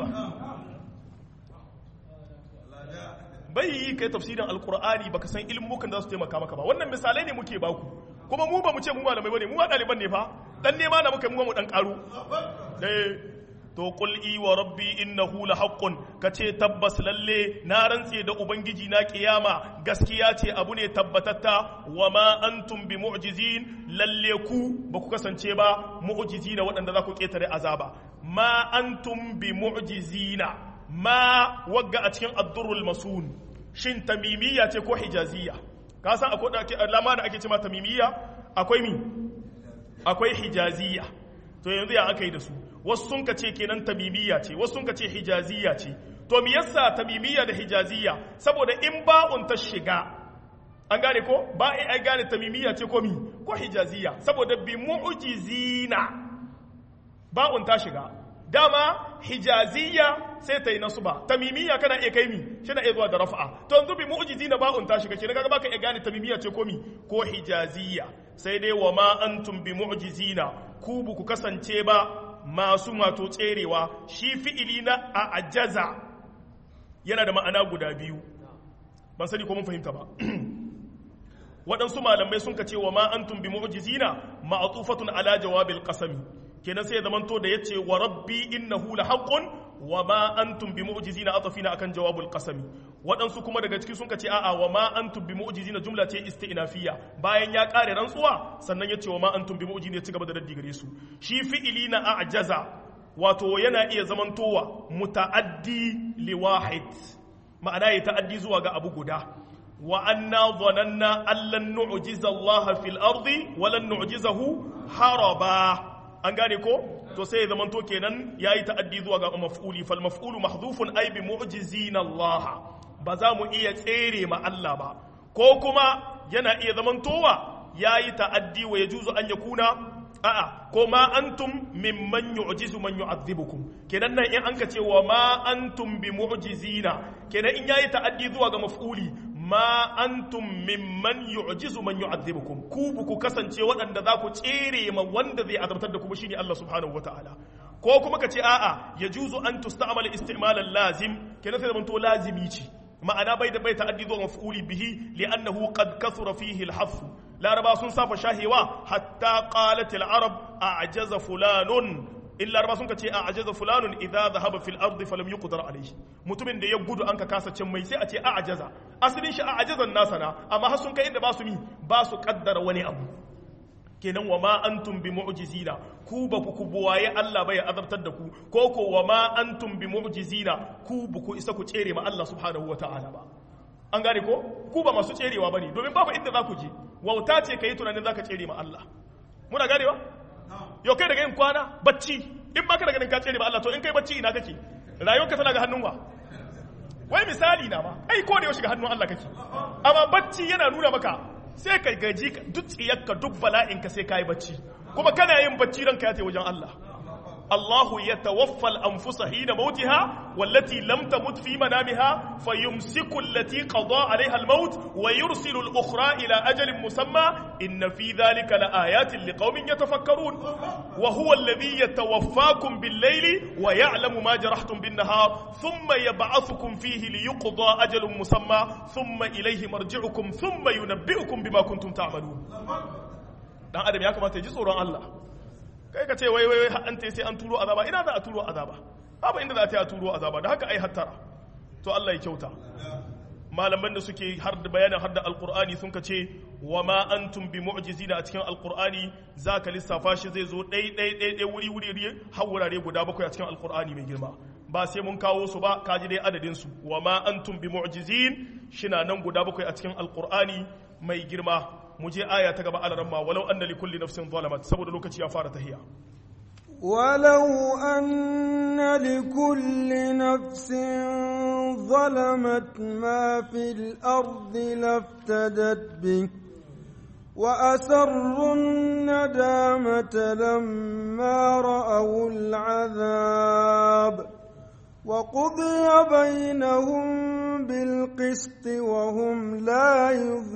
bai yi kai tafsirin alkur'ani baka san ilmukan da su taimaka maka ba wannan misalai ne muke baku kuma mu ba mu ce mu malamai bane mu ba ɗaliban ne fa dan nema na muka mu mu dan karu eh to qul i wa rabbi innahu la haqqun kace tabbas lalle na rantse da ubangiji na kiyama gaskiya ce abu ne tabbatatta wa ma antum bi mu'jizin lalle ku ba ku kasance ba mu'jizina waɗanda za ku ketare azaba ma antum bi mu'jizina ma wagga a cikin addurul masun shin tamimiyya ce ko hijaziyya ka san akwai da alama da ake cewa tamimiyya akwai mi akwai hijaziyya to yanzu ya aka yi da su wasu sun ka ce kenan tamimiyya ce wasu sun ka ce hijaziyya ce to me yasa tamimiyya da hijaziyya saboda in ba'un ta shiga an gane ko ba ai gane tamimiyya ce ko mi ko hijaziyya saboda bi mu'jizina ba'un ta shiga dama hijaziyya sai ta yi nasuba tamimiyya kana iya kai mi shi na iya zuwa da rafa'a to yanzu bi mu'jizi na ba'un ta shiga kenan kaga baka iya gane tamimiyya ce ko mi ko hijaziyya sai dai wa ma antum bi mu'jizina ku bu ku kasance ba masu mato tserewa shi fi'ili na a ajaza yana da ma'ana guda biyu ban sani ko mun fahimta ba waɗansu malamai sun ka ce wa ma antum bi mu'jizina ma'atufatun ala jawabil qasami kenan sai ya zamanto da yace wa rabbi innahu la haqqun wa ma antum bi mu'jizina atafina akan jawabul qasami waɗansu kuma daga ciki sun ka ce a'a wa ma antum bi mu'jizina jumla ce isti'nafiyya bayan ya kare rantsuwa sannan yace wa ma antum bi mu'jizina ya ci gaba da raddi gare su shi fi'ili na a'jaza wato yana iya zamantowa muta'addi li wahid ma'ana ya ta'addi zuwa ga abu guda wa anna dhananna allan nu'jiza Allah fil ardi wa lan nu'jizahu haraba an gane ko to sai ya zamanto kenan yayi ta'addi zuwa ga maf'uli fal maf'ulu mahdhufun ay bi mu'jizina Allah ba za mu iya tsere ma Allah ba ko kuma yana iya zamantowa yayi ta'addi wa yajuzu an yakuna a'a ko ma antum mimman yu'jizu man yu'adhibukum kenan nan in anka ce wa ma antum bi mu'jizina kenan in yayi ta'addi zuwa ga maf'uli ma antum mimman yu'jizu man yu'adhibukum ku bu ku kasance waɗanda za ku tsere ma wanda zai azabtar da ku shine Allah subhanahu wataala ko kuma ka ce a'a yajuzu an tusta'mal isti'malan lazim kenan sai zamanto lazimi ce ma'ana bai da bai ta'addi zuwa maf'uli bihi li'annahu qad kathura fihi al-haff laraba sun safa shahewa hatta qalat al-arab a'jaza fulanun illa laraba sun ce a'jaza fulanun idza dhahaba fil ardi falam yuqdar alayhi mutumin da ya gudu an ka kasa cin mai sai a ce a'jaza asalin shi a'jazan nasa na amma har sun kai inda ba su mi ba su kaddara wani abu kenan wa ma antum bi mu'jizina ku ba ku buwaye Allah bai azabtar da ku ko ko wa ma antum bi mu'jizina ku ba ku isa ku tsere ma Allah subhanahu wataala ba an gane ko ku ba masu tserewa bane domin babu inda za ku je wauta ce kai tunanin zaka tsere ma Allah muna gane ba yau kai daga yin kwana bacci in ba ka daga ka tsere ba Allah to in kai bacci ina kake rayuwarka tana ga hannun wa wai misali na ma ai ko da yaushe ga hannun Allah kake amma bacci yana nuna maka sai kai gaji duk tsiyarka duk bala'inka sai kai bacci kuma kana yin bacci ranka ya tafi wajen Allah الله يتوفى الأنفس حين موتها والتي لم تمت في منامها فيمسك التي قضى عليها الموت ويرسل الأخرى إلى أجل مسمى إن في ذلك لآيات لقوم يتفكرون وهو الذي يتوفاكم بالليل ويعلم ما جرحتم بالنهار ثم يبعثكم فيه ليقضى أجل مسمى ثم إليه مرجعكم ثم ينبئكم بما كنتم تعملون dan adam ya kamata ya ji tsoron Allah kai ka ce wai wai wai an sai an turo azaba ina za a turo azaba babu inda za ta yi a turo azaba da haka ai hattara to Allah ya kyauta malaman da suke har da bayanin har da alqur'ani sun ka ce wa ma antum bi mu'jizina a cikin alqur'ani zaka lissafa shi zai zo dai dai dai dai wuri wuri har wurare guda bakwai a cikin alqur'ani mai girma ba sai mun kawo su ba kaji dai adadin su wa ma antum bi mu'jizin shina nan guda bakwai a cikin alqur'ani mai girma mu je aya ta gaba alaran ma walau anna li kulli nafsin zalamat saboda lokaci ya fara tahiya ولو أن لكل نفس ظلمت ما في الأرض لافتدت به وأسروا الندامة لما رأوا العذاب وقضي بينهم بالقسط وهم لا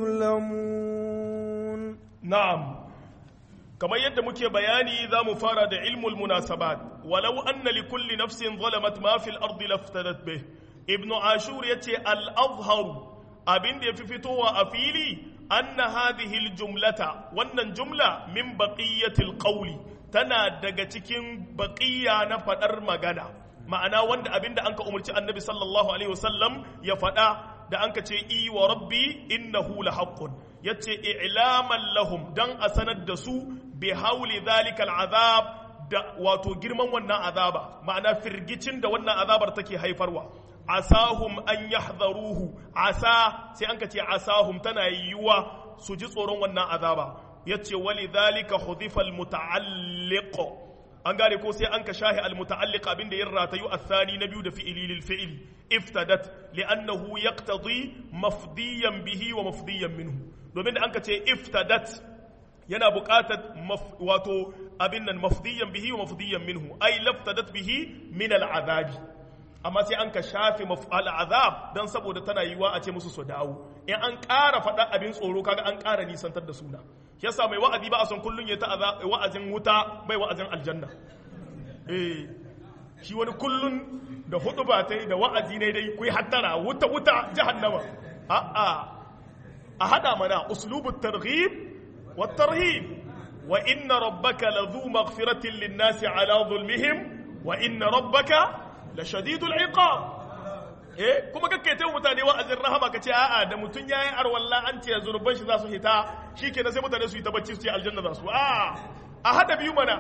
يظلمون na'am kamar yadda muke bayani za mu fara da ilmul munasabat walau anna li kulli nafsin zalamat ma fil ardi laftadat bih ibn ashur yace al azhar abin da yafi fitowa a fili anna hadhihi al jumlata wannan jumla min baqiyatil qawli tana daga cikin baqiya na fadar magana ma'ana wanda abinda anka umarci annabi sallallahu alaihi wasallam ya fada da anka ce i wa rabbi innahu lahaqqun yace i'laman lahum dan a sanar da su bi hauli zalikal azab da wato girman wannan azaba ma'ana firgicin da wannan azabar take haifarwa asahum an yahdharuhu asa sai an ka ce asahum tana yiwuwa su ji tsoron wannan azaba yace wali zalika hudifa al muta'alliq an gane ko sai an ka shahi almuta'alliq abin da yin ratayu athani na biyu da fi'ili lil fi'li iftadat li'annahu yaqtadi mafdiyan bihi wa mafdiyan minhu domin da an ka ce iftadat yana buƙatar wato abin nan mafdiyan bihi wa mafdiyan minhu ai laftadat bihi min al'azabi amma sai an ka shafe al'azab dan saboda tana yiwa a ce musu su dawo in an ƙara faɗa abin tsoro kaga an ƙara nisantar da suna yasa mai wa'azi ba a son kullun ya ta wa'azin wuta bai wa'azin aljanna eh shi wani kullun da hudu ba ta da wa'azi ne dai kuyi hattara wuta wuta jahannama a a a hada mana uslubut targhib wat tarhib wa inna rabbaka ladhu maghfiratin lin-nasi ala zulmihim wa inna rabbaka lashadidul iqab eh kuma kake ta mutane wa'azin rahama kace a'a da mutun yayi arwalla an ce zunuban shi za su hita shikenan sai mutane su yi ta bacci su ce aljanna za su a a hada biyu mana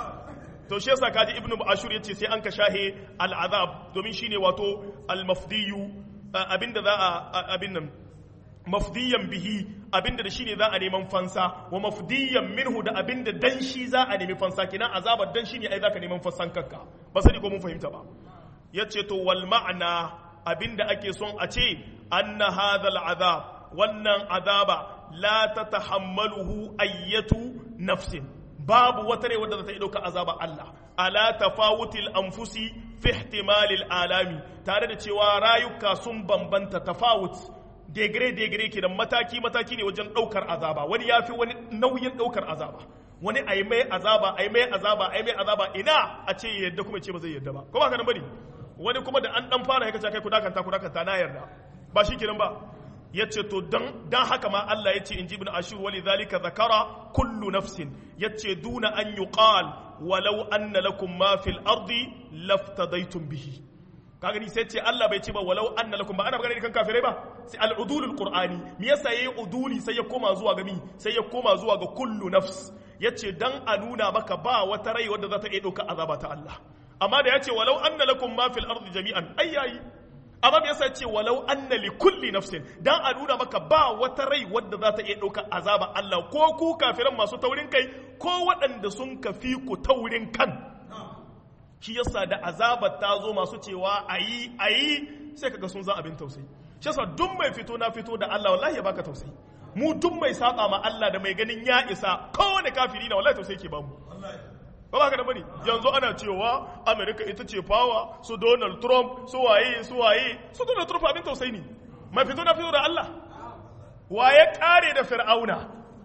to shi yasa kaji ibnu ashur yace sai an ka shahe al'azab domin shine wato al-mafdiyu abinda za a abin nan mafdiyan bihi abinda da shine za a neman fansa wa mafdiyan minhu da abinda dan shi za a nemi fansa kenan azabar dan shine ai zaka neman fansan kanka ba sani ko mun fahimta ba yace to wal ma'ana abinda ake son a ce anna hadhal azab wannan azaba la tatahammaluhu ayyatu nafsin babu wata rai wadda za ta yi ɗauka azaba Allah ala tafawutil anfusi fi ihtimalil alami tare da cewa rayuka sun bambanta tafawut degre degre ke da mataki mataki ne wajen ɗaukar azaba wani ya fi wani nauyin ɗaukar azaba wani a yi mai azaba a yi mai azaba a yi mai azaba ina a ce ya yadda kuma ce ba zai yadda ba ko ba ka nan bane wani kuma da an dan fara haka kai ku dakanta ku dakanta na yarda ba shi kenan ba ya ce to dan haka ma Allah ya ce in ji ibn ashur wali zalika zakara kullu nafsin ya ce duna an yuqal walau anna lakum ma fil ardi laftadaitum bihi ka gani sai ce Allah bai ce ba walau anna lakum ba ana magana kan kafirai ba sai al-udulul qur'ani me yasa yayi uduli sai ya koma zuwa ga mi sai ya koma zuwa ga kullu nafs yace dan a nuna maka ba wata rai wadda za ta iya dauka azaba ta Allah amma da yace walau anna lakum ma fil ardi jami'an ayyayi amma me yasa ce walau anna li kulli nafsin dan a nuna maka ba wata rai wadda za ta iya ɗauka azaba Allah ko ku kafiran masu taurin kai ko waɗanda sun kafi ku taurin kan shi yasa da azabar ta zo masu cewa ayi ayi sai kaga sun za abin tausayi shi yasa duk mai fito na fito da Allah wallahi ya baka tausayi mu duk mai saba ma Allah da mai ganin ya isa kowane kafiri na wallahi tausayi ke bamu ba ba ka da bane yanzu ana cewa America ita ce power su Donald Trump su waye su waye su Donald Trump abin tausayi ne mai fito na fito da Allah waye kare da Fir'auna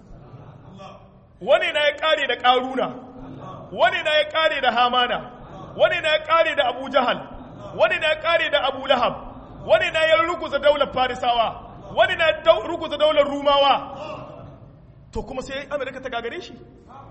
wani na ya kare da Karuna wani na ya kare da Hamana wani na ya kare da Abu Jahal wani na ya kare da Abu Lahab wani na ya ruguza daular Farisawa wani na ruguza daular Rumawa to kuma sai Amerika ta gagare shi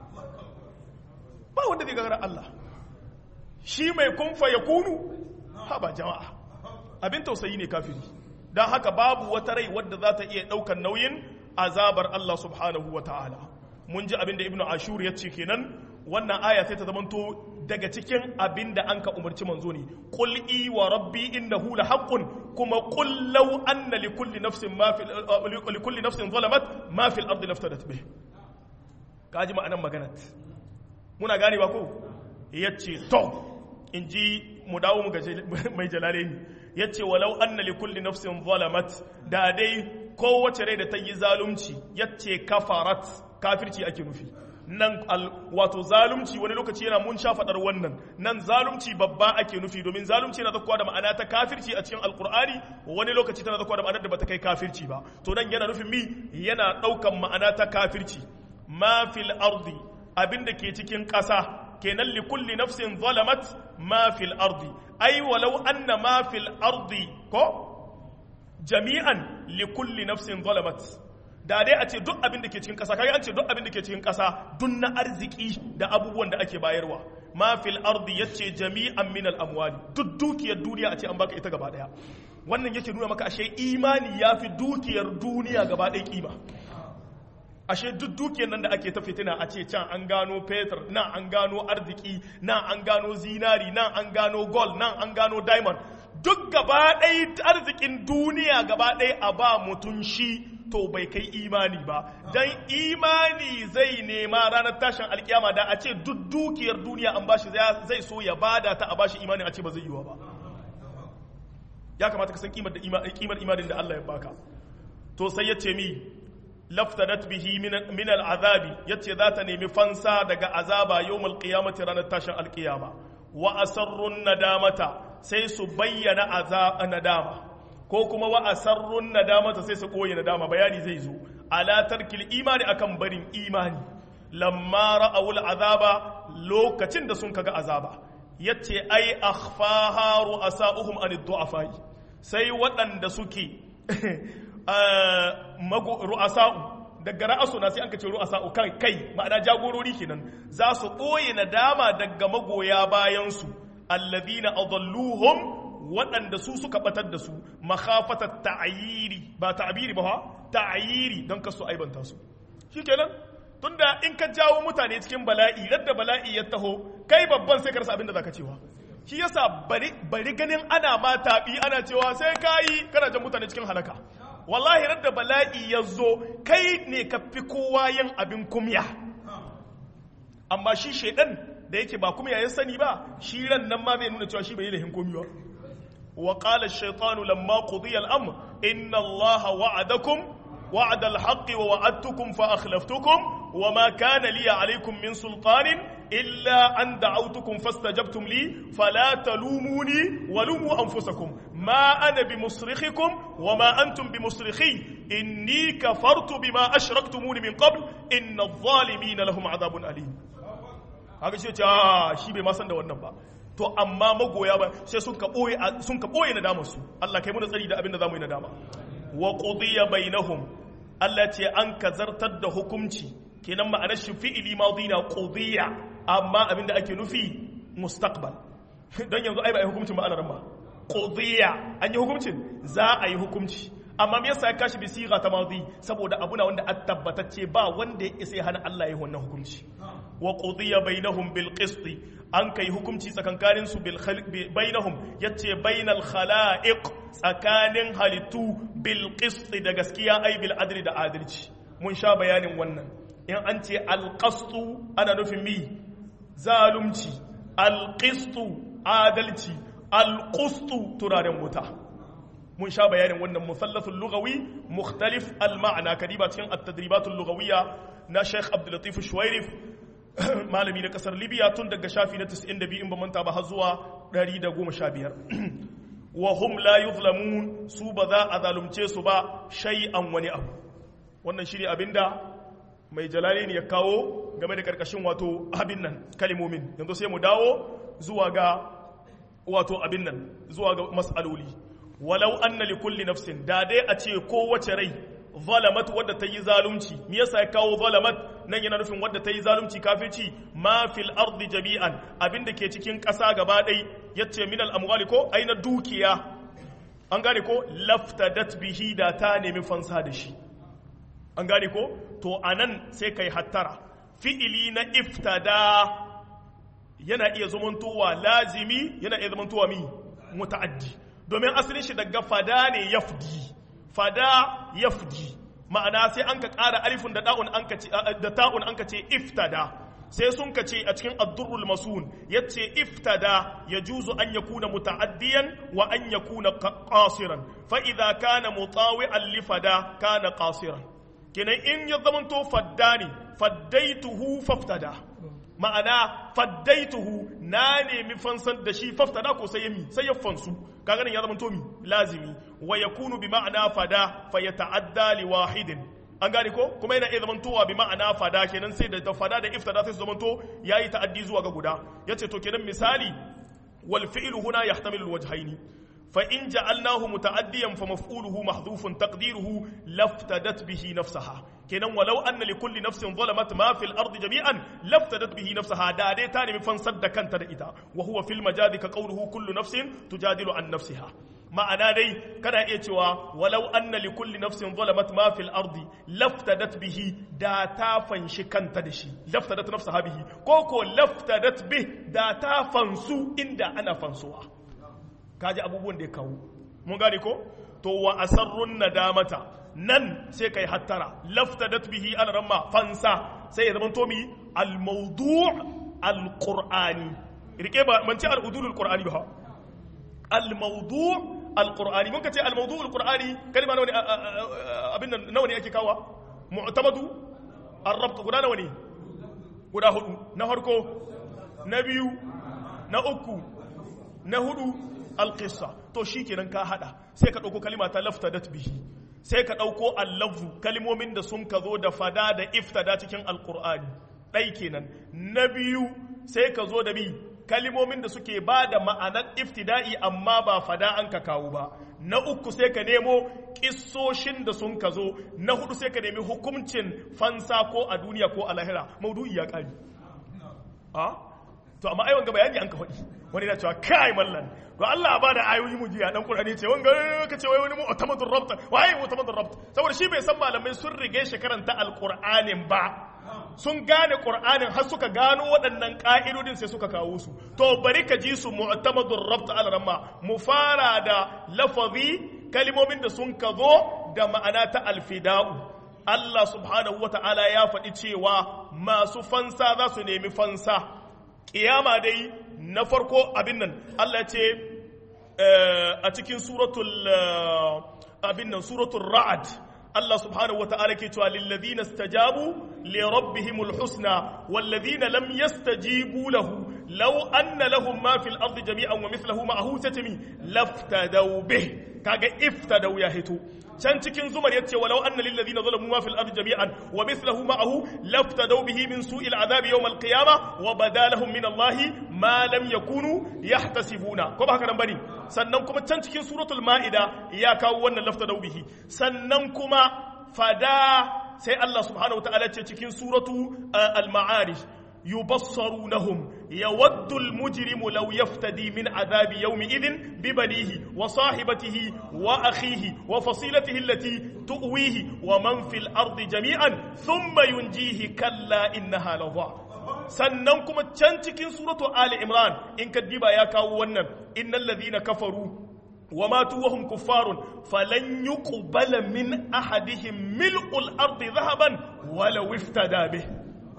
ba wanda zai gagara Allah shi mai kunfa ya kunu haba jama'a abin tausayi ne kafiri don haka babu wata rai wadda za ta iya ɗaukar nauyin azabar Allah subhanahu wa ta'ala mun ji abin da ibnu ashur ya ce kenan wannan aya sai ta zamanto daga cikin abin da an ka umarci manzo ne qul i wa rabbi innahu la haqqun kuma qul law anna li kulli nafsin ma fi li kulli nafsin zalamat ma fi al-ardi laftadat bih kaji ma'anan maganat muna gane ba ko yace to inji mu dawo mu ga mai jalalaini yace walau anna li kulli nafsin zalamat da dai kowace rai da ta yi zalunci yace kafarat kafirci ake nufi nan wato zalunci wani lokaci yana mun sha faɗar wannan nan zalunci babba ake nufi domin zalunci yana zakkuwa da ma'ana ta kafirci a cikin alkur'ani wani lokaci tana zakkuwa da ma'anar da bata kai kafirci ba to nan yana nufin mi yana ɗaukan ma'ana ta kafirci ma fil ardi abinda ke cikin ƙasa kenan li kulli nafsin zalamat ma fil ardi ai walau anna ma fil ardi ko jami'an li kulli nafsin zalamat da dai a ce duk abin da ke cikin ƙasa kaga an ce duk abin da ke cikin ƙasa duk na arziki da abubuwan da ake bayarwa ma fil ardi yace jami'an min al amwali duk dukiyar duniya a ce an baka ita gaba daya wannan yake nuna maka ashe imani yafi dukiyar duniya gaba daya kima ashe duk dukiyar nan da ake ta fitina a ce can an gano fetur nan an gano arziki nan an gano zinari nan an gano gold nan an gano diamond duk gaba ɗaya arzikin duniya gaba ɗaya a ba mutum shi to bai kai imani ba dan imani zai nema ranar tashin alkiyama da a ce duk dukiyar duniya an bashi zai so ya bada ta a bashi imani a ce ba zai yiwa ba ya kamata ka san kimar da kimar imanin da Allah ya baka to sai ya ce mi laftadat bihi min al'azabi yace za ta nemi fansa daga azaba yawmal qiyamati ranar tashin alkiyama wa asarrun nadamata sai su bayyana azaba nadama ko kuma wa asarrun nadamata sai su koyi nadama bayani zai zo ala tarkil imani akan barin imani lamma ra'awul azaba lokacin da sun kaga azaba yace ai akhfaha ru'asa'uhum an du'afai sai waɗanda suke ru'asa'u daga ra'asu na sai an kace ru'asa'u kan kai ma'ana jagorori kenan za su ɓoye nadama daga magoya bayansu alladhina adalluhum waɗanda su suka batar da su makhafatar ta'ayiri ba ta'abiri ba ta'ayiri don kasu aibanta su shikenan tunda in ka jawo mutane cikin bala'i radda bala'i ya taho kai babban sai ka rasa abin da zaka cewa shi yasa bari bari ganin ana ma tabi ana cewa sai kayi kana jan mutane cikin halaka wallahi radda bala'i ya zo kai ne ka fi kowa yin abin kumya amma shi shedan da yake ba kumya ya sani ba shi ran nan ma zai nuna cewa shi bai yi lahin komi ba وقال الشيطان لما قضي الأمر إن الله وعدكم وعد الحق ووعدتكم فأخلفتكم وما كان لي عليكم من سلطان إلا أن دعوتكم فاستجبتم لي فلا تلوموني ولوموا أنفسكم ما أنا بمصرخكم وما أنتم بمصرخي إني كفرت بما أشركتموني من قبل إن الظالمين لهم عذاب أليم هذا شيء شيء بما سند والنبأ to amma magoya ba sai sun ka boye sun ka boye nadamar su Allah kai mu tsari da abin da zamu yi nadama wa qudiya bainahum Allah ce an kazartar da hukunci kenan ma'anar shi fi'ili madina qudiya amma abin da ake nufi mustaqbal dan yanzu ai ba ai hukuncin ba ana ma qudiya an yi hukuncin za a yi hukunci amma me yasa ya kashi bi siga ta madi saboda abuna wanda a tabbatacce ba wanda ya isa ya hana Allah ya yi wannan hukunci wa qudiya bainahum bil qist an kai hukunci tsakankanin su bil bainahum yace bainal khalaiq tsakanin halittu bil qist da gaskiya ai bil adli da adalci mun sha bayanin wannan in an ce al ana nufin mi zalunci al adalci al turaren wuta mun sha bayanin wannan musallasul lughawi mukhtalif al ma'ana kadiba cikin at-tadribatul lughawiyya na Sheikh Abdul Latif Shuwairif malami na kasar Libya tun daga shafi na 92 in ba manta ba har zuwa 115 wa hum la yuzlamun su ba za a zalunce su ba shay'an wani abu wannan shine abinda mai jalali ne ya kawo game da karkashin wato abin nan kalimomin yanzu sai mu dawo zuwa ga wato abin nan zuwa ga mas'aloli walau anna li kulli nafsin da dai a ce kowace rai zalamat wadda ta yi zalunci me yasa ya kawo zalamat nan yana nufin wadda ta yi zalunci kafirci ma fil ardi jami'an abinda ke cikin ƙasa gaba ɗai yace min al amwali ko aina dukiya an gane ko laftadat bihi da ta nemi fansa da shi an gane ko to anan sai kai hattara fi'ili na iftada yana iya zamantowa lazimi yana iya zamantowa mi muta'addi domin asalin shi daga fada ne yafdi fada yafdi ma'ana sai an ka ƙara alifin da ta'un an ka ce da ta'un an ka ce iftada sai sun ka ce a cikin ad-durrul masun yace iftada yajuzu an yakuna muta'addiyan wa an yakuna qasiran fa idza kana mutawi'an li fada kana qasiran kenan in ya zamanto fadda ne faddaituhu faftada ma'ana faddaituhu na nemi fansan da shi faftada ko sai yami sai ya fansu kaga nan ya zama to mi lazimi wa yakunu bi ma'ana fada fa yata'adda li wahidin an gane ko kuma yana iya zamantowa bi ma'ana fada kenan sai da fada da iftada sai su zamanto yayi ta'addi zuwa ga guda yace to kenan misali wal fi'lu huna yahtamilu al wajhaini fa in ja'alnahu muta'addiyan fa maf'uluhu mahdhufun taqdiruhu laftadat bihi nafsaha kenan walau anna li kulli nafsin zalamat ma fil ardi jami'an laftadat bihi nafsaha da dai ta nemi fansar da kanta da ita wa huwa fil majadi ka qawluhu kullu nafsin tujadilu an nafsiha ma'ana dai kana iya cewa walau anna li kulli nafsin zalamat ma fil ardi laftadat bihi da ta fanshi kanta da shi laftadat nafsaha bihi ko ko laftadat bih da ta fansu inda ana fansuwa kaji abubuwan da ya kawo mun gane ko to wa asarrun nadamata nan sai kai hattara laftadat bihi al ramma fansa sai ya zama to mi al mawdu' al qur'ani rike ba man ce al udul al qur'ani ba al mawdu' al qur'ani mun ka ce al mawdu' al qur'ani kalma nawa ne abin nan nawa ne ake kawa mu'tamadu ar rabt guda nawa ne guda hudu na farko na biyu na uku na hudu alƙissa to shi kenan ka haɗa sai ka ɗauko kalima ta laftadat bihi sai ka ɗauko allafu kalimomin da sun ka zo da fada da iftada cikin alƙur'ani ɗai kenan na biyu sai ka zo da bi kalimomin da suke ba da ma'anar iftida'i amma ba fada an ka kawo ba na uku sai ka nemo ƙissoshin da sun ka zo na hudu sai ka nemi hukuncin fansa ko a duniya ko a lahira maudu'i ya ƙari to amma ai wanga bayani an ka faɗi wani na cewa kai mallan to Allah ba da ayoyi mu jiya dan Qur'ani ce wanga ka ce wai wani mu'tamadur rabt wai mu'tamadur rabt saboda shi bai san malamai sun rige shi karanta alqur'anin ba sun gane qur'anin har suka gano waɗannan ka'idodin sai suka kawo su to bari ka ji su mu'tamadur rabt al-ramma mu fara da lafazi kalimomin da sun ka zo da ma'ana ta alfida'u Allah subhanahu wata'ala ya faɗi cewa masu fansa za su nemi fansa kiyama dai na farko abin nan Allah ce a cikin suratul abin nan suratul ra'ad Allah subhanahu wata'ala ke cewa lilladhina istajabu li rabbihimul husna walladhina lam yastajibu lahu law anna lahum ma fil ardi jami'an wa mithluhu ma'ahu tatmi laftadaw bih kaga iftadaw ya hito can cikin zumar yace walau anna lil ladina zalamu ma fil ardi jami'an wa mithluhu ma'ahu laftadaw bihi min su'il adhab yawm al qiyamah wa badalahum min allahi ma lam yakunu yahtasibuna ko ba haka nan bane sannan kuma can cikin suratul ma'ida ya kawo wannan laftadaw bihi sannan kuma fada sai Allah subhanahu wa ta'ala ce cikin suratu al ma'arij يبصرونهم يود المجرم لو يفتدي من عذاب يومئذ ببنيه وصاحبته وأخيه وفصيلته التي تؤويه ومن في الأرض جميعا ثم ينجيه كلا إنها لظى sannan kuma can cikin suratu Ali Imran in ka diba ya kawo wannan innal ladhina kafaru wa matu wa hum kuffarun falan yuqbala min ahadihim mil'ul ardi dhahaban wala iftada bih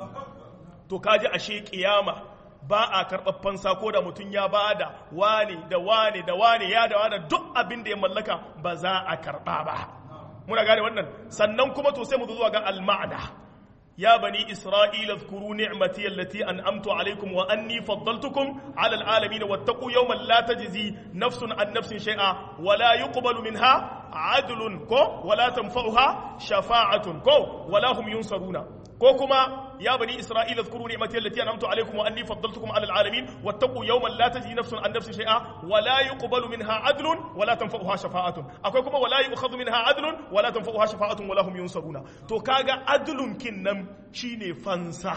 to kaji ashe kiyama ba a karɓar fansa ko da mutum ya ba da wane da wane da wane ya da wane duk abin da ya mallaka ba za a karɓa ba muna gane wannan sannan kuma to sai mu zuwa ga al-ma'na يا بني إسرائيل اذكروا نعمتي التي أنعمت عليكم وأني فضلتكم على العالمين واتقوا يوما لا تجزي نفس عن نفس شيئا ولا يقبل منها عدل كو ولا تنفعها شفاعة كو ولا هم ينصرون ko kuma ya bani isra'ila zkuru ni'mati allati an'amtu alaykum wa anni faddaltukum 'ala al'alamin wattaqu yawman la tajzi nafsun an nafsin shay'a wa la yuqbalu minha 'adlun wa la tanfa'uha shafa'atun akwai kuma wa la yu'khadhu minha 'adlun wa la tanfa'uha shafa'atun wa la hum yunsaruna to kaga adlun kinnan shine fansa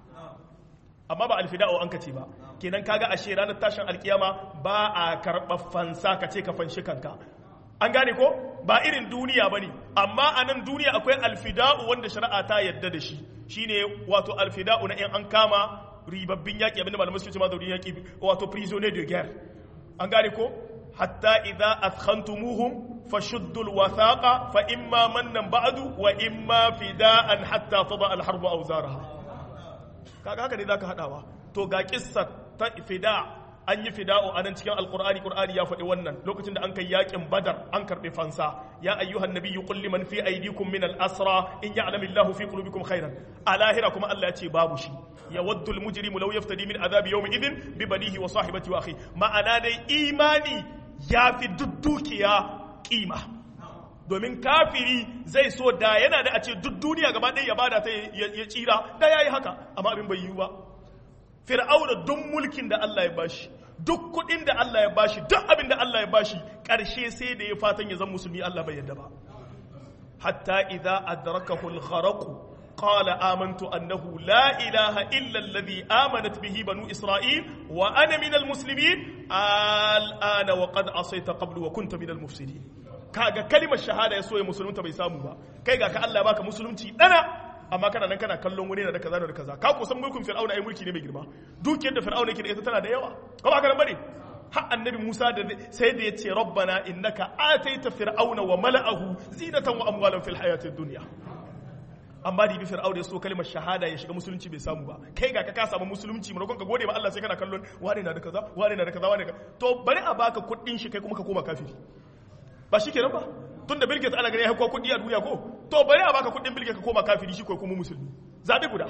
amma ba alfida'u an kace ba kenan kaga ashe ranar tashin alkiyama ba a karɓar fansa kace ka fanshi kanka an gane ko ba irin duniya ba ne amma a nan duniya akwai alfida'u wanda shari'a ta yadda da shi shine wato alfida'u na 'yan an kama ribabbin yaƙi abinda malamai suke ce ma da yaƙi wato prisoner de guerre an gane ko hatta idza athkhantumuhum fashuddul wathaqa fa imma mannan ba'du wa imma fida'an hatta tada al-harbu awzaraha kaga haka ne zaka hadawa to ga kissa ta fida' an yi fida'u a nan cikin alkur'ani qur'ani ya faɗi wannan lokacin da an kai yakin badar an karɓi fansa ya ayyuhan nabiyyu qul liman fi aydikum min al-asra in ya'lamu Allahu fi qulubikum khairan a lahira kuma Allah ya ce babu shi ya waddul mujrimu law yaftadi min adhabi yawmi idhin bi banihi wa sahibati wa akhi ma'ana dai imani ya fi duddukiya kima domin kafiri zai so da yana da a ce duk duniya gaba ɗaya ya bada ta ya tsira da yayi haka amma abin bai yiwu ba fir'auna duk mulkin da Allah ya bashi duk kudin da Allah ya bashi duk abin da Allah ya bashi karshe sai da ya fatan ya zama musulmi Allah bai yadda ba hatta idza adrakahu al-gharq qala amantu annahu la ilaha illa alladhi amanat bihi banu isra'il wa ana min al-muslimin al-ana wa qad asayta qablu wa kunta min al-mufsidin kaga kalimar shahada ya so ya musulunta bai samu ba kai ga ka Allah ya baka musulunci dana amma kana nan kana kallon wani da kaza da kaza ka kusan mulkin fir'auna ai mulki ne mai girma dukiyar da fir'auna yake da ita tana da yawa ko ba ka nan bane har annabi Musa da sai da yace rabbana innaka ataita fir'auna wa mala'ahu zinatan wa amwalan fil hayatid dunya amma da bi fir'auna ya so kalmar shahada ya shiga musulunci bai samu ba kai ga ka ka samu musulunci maimakon ka gode ma Allah sai kana kallon wani na da kaza wani na da kaza wani to bari a baka kuɗin shi kai kuma ka koma kafiri ba shi kenan ba tun da bilgate ana gani ya kuwa kudi a duniya ko to bari a baka kudin bilgate ka koma kafiri shi ko kuma musulmi zaɓe guda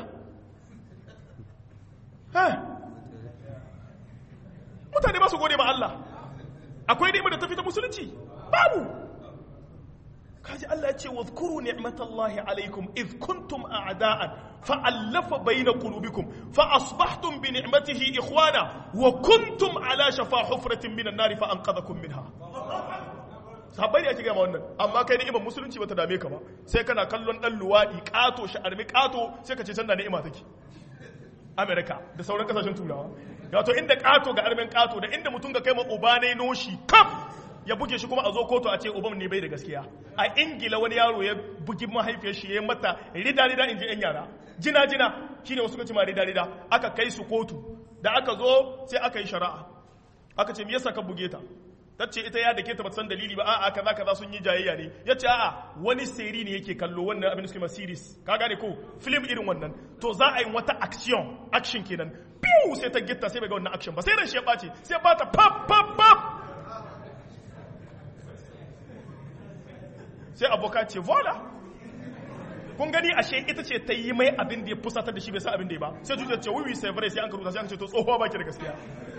mutane ba su gode ma Allah akwai ni'imar da ta fita musulunci babu kaji Allah ya ce wa zkuru ni'matallahi alaikum iz kuntum a'da'an fa'allafa bayna qulubikum fa asbahtum bi ni'matihi ikhwana wa kuntum ala shafa hufratin minan nari fa anqadhakum minha sahabbai ne ake gama wannan amma kai ni'imar musulunci bata dame ka ba sai kana kallon dan luwadi kato sha'armi kato sai ka ce can da ni'ima take america da sauran kasashen turawa wato inda kato ga armen kato da inda mutum ga kai ma uba ne noshi kaf ya buge shi kuma a zo kotu a ce uban ne bai da gaskiya a ingila wani yaro ya bugi mahaifiyar shi ya mata rida rida in ji yan yara jina jina shine wasu kace ma rida rida aka kai su kotu da aka zo sai aka yi shari'a aka ce me yasa ka buge ta tace ita ya dake ta ba san dalili ba a'a kaza kaza sun yi jayayya ne yace a'a wani seri ne yake kallo wannan abin da suke ma series ka gane ko film irin wannan to za a yi wata action action kenan biyu sai ta gitta sai bai ga wannan action ba sai ran shi ya bace sai ba ta pap pap pap sai abokan ce voila kun gani ashe ita ce ta yi mai abin da ya fusatar da shi bai sa abin da ya ba sai zuciya ce wiwi sai sai an karuta sai an ce to tsohuwa baki da gaskiya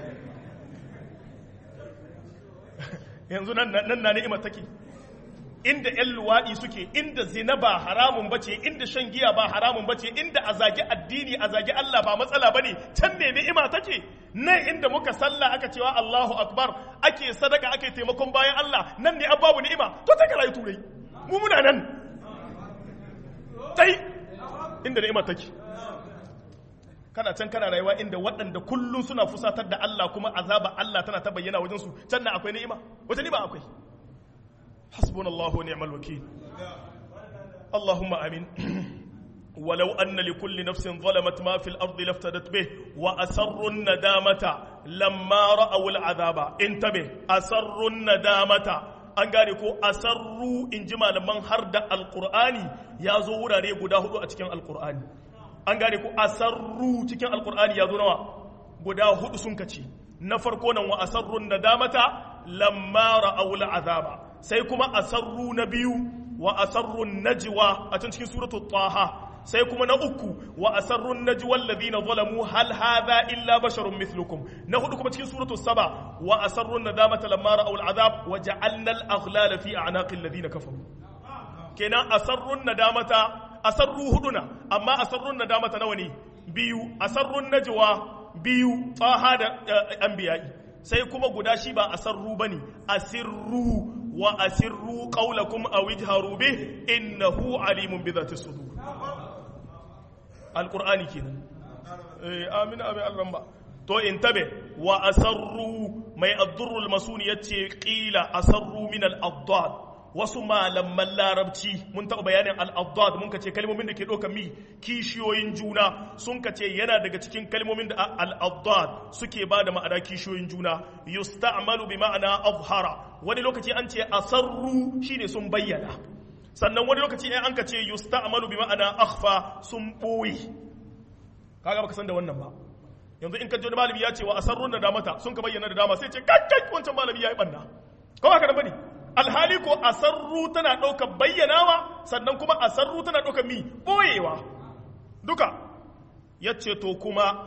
yanzu nan na ni'imar take inda ‘yan luwaɗi suke inda zina ba haramun bace inda shan giya ba haramun bace inda a zagi addini a zagi Allah ba matsala ba ne can ne ni'ima take nan inda muka sallah aka cewa Allahu akbar ake sadaka ake taimakon bayan Allah nan ne babu ni'ima to ta rayu turai mu muna nan tai inda ni'ima take kana can kana rayuwa inda waɗanda kullum suna fusatar da Allah kuma azaba Allah tana ta bayyana wajen su can na akwai ni'ima wata ni'ima akwai hasbunallahu wa ni'mal wakil Allahumma amin ولو أن لكل نفس ظلمت ما في الأرض لافتدت به وأسروا الندامة lamma ra'aw al'azaba intabe asarrun nadamata an gane ko asarru in ji malaman har da alqur'ani ya zo wurare guda hudu a cikin alqur'ani an gane ko asarru cikin alqur'ani ya zo nawa guda hudu sun kace na farko nan wa asarrun nadamata lamma ra'aw al'azaba sai kuma asarru na biyu wa asarrun najwa a cikin suratul taha sai kuma na uku wa asarrun najwa alladhina zalamu hal hadha illa basharun mithlukum na hudu kuma cikin suratul saba wa asarrun nadamata lamma ra'aw al'azab wa ja'alna al-aghlala fi a'naqi alladhina kafaru kenan asarrun nadamata asarru huduna amma asarrun nadamata nawa ne biyu asarrun najwa biyu taha da anbiya'i sai kuma guda shi ba asarru bane asirru wa asirru qawlakum aw ijharu bih innahu alimun bi dhati sudur alqur'ani kenan eh amina abi alramba to intabe wa asarru mai addurrul masuni yace qila asarru min al-addad wasu malaman larabci mun taɓa bayanin al'adad mun kace kalmomin da ke ɗauka mi kishiyoyin juna sun kace yana daga cikin kalmomin da al'adad suke ba da ma'ana kishiyoyin juna yusta'malu bi ma'ana azhara wani lokaci an ce asarru shine sun bayyana sannan wani lokaci an ka ce yusta'malu bi ma'ana akhfa sun ɓoye kaga baka san da wannan ba yanzu in ka ji wani malami ya ce wa asarrun da damata sun ka bayyana da dama sai ce kakkai wancan malami ya yi banna ko ba ka da bane alhali ko asarru tana ɗaukar bayyanawa sannan kuma asarru tana ɗaukar mi ɓoyewa duka ya ce to kuma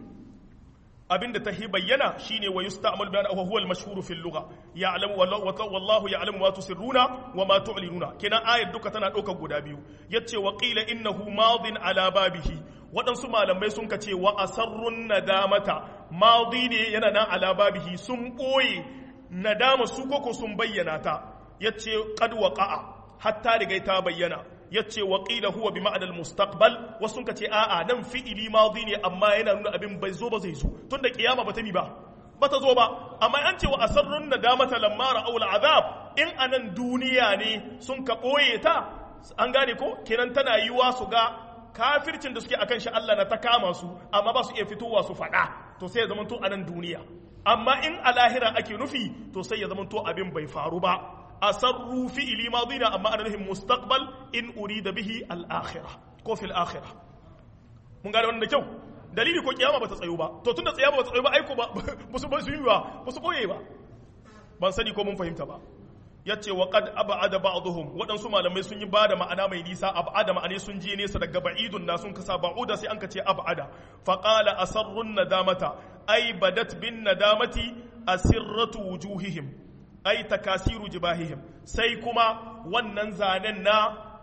abinda ta hi bayyana shine wa yusta'mal bi annahu huwa al-mashhur fi al-lugha ya'lamu wallahu ya'lamu ma tusirruna wa ma tu'linuna kenan ayat duka tana ɗaukar guda biyu yace wa qila innahu madin ala babihi waɗansu malamai sun kace wa asarrun nadamata madi ne yana nan ala babihi sun ɓoye nadama su koko sun bayyana ta yace qad waqa'a hatta rigai ta bayyana yace wa qila huwa bi ma'anal mustaqbal wasu ka ce a'a nan fi'ili madi ne amma yana nuna abin bai zo ba zai zo tunda kiyama bata mi ba bata zo ba amma an ce wa asarrun nadamata lamma ra'aw al'azab in anan duniya ne sun ka boye ta an gane ko kenan tana yiwa su ga kafircin da suke akan shi Allah na ta kama su amma ba su iya fitowa su faɗa to sai ya zama to anan duniya amma in a lahira ake nufi to sai ya zamanto abin bai faru ba asarru fi'ili madina amma ana nufin mustaqbal in urida bihi al-akhirah ko fil akhirah mun gane wannan da kyau dalili ko kiyama bata tsayo ba to tunda tsayama bata tsayo ba aiko ba musu ba su yi ba musu boye ba ban sani ko mun fahimta ba yace wa qad ab'ada ba'dhum waɗansu malamai sun yi bada ma'ana mai nisa ab'ada ma'ane sun je nesa daga ba'idun na sun kasa ba'uda sai an ka ce ab'ada fa qala asarrun nadamata ay badat bin nadamati asirratu wujuhihim ay takasiru jibahihim sai kuma wannan zanen na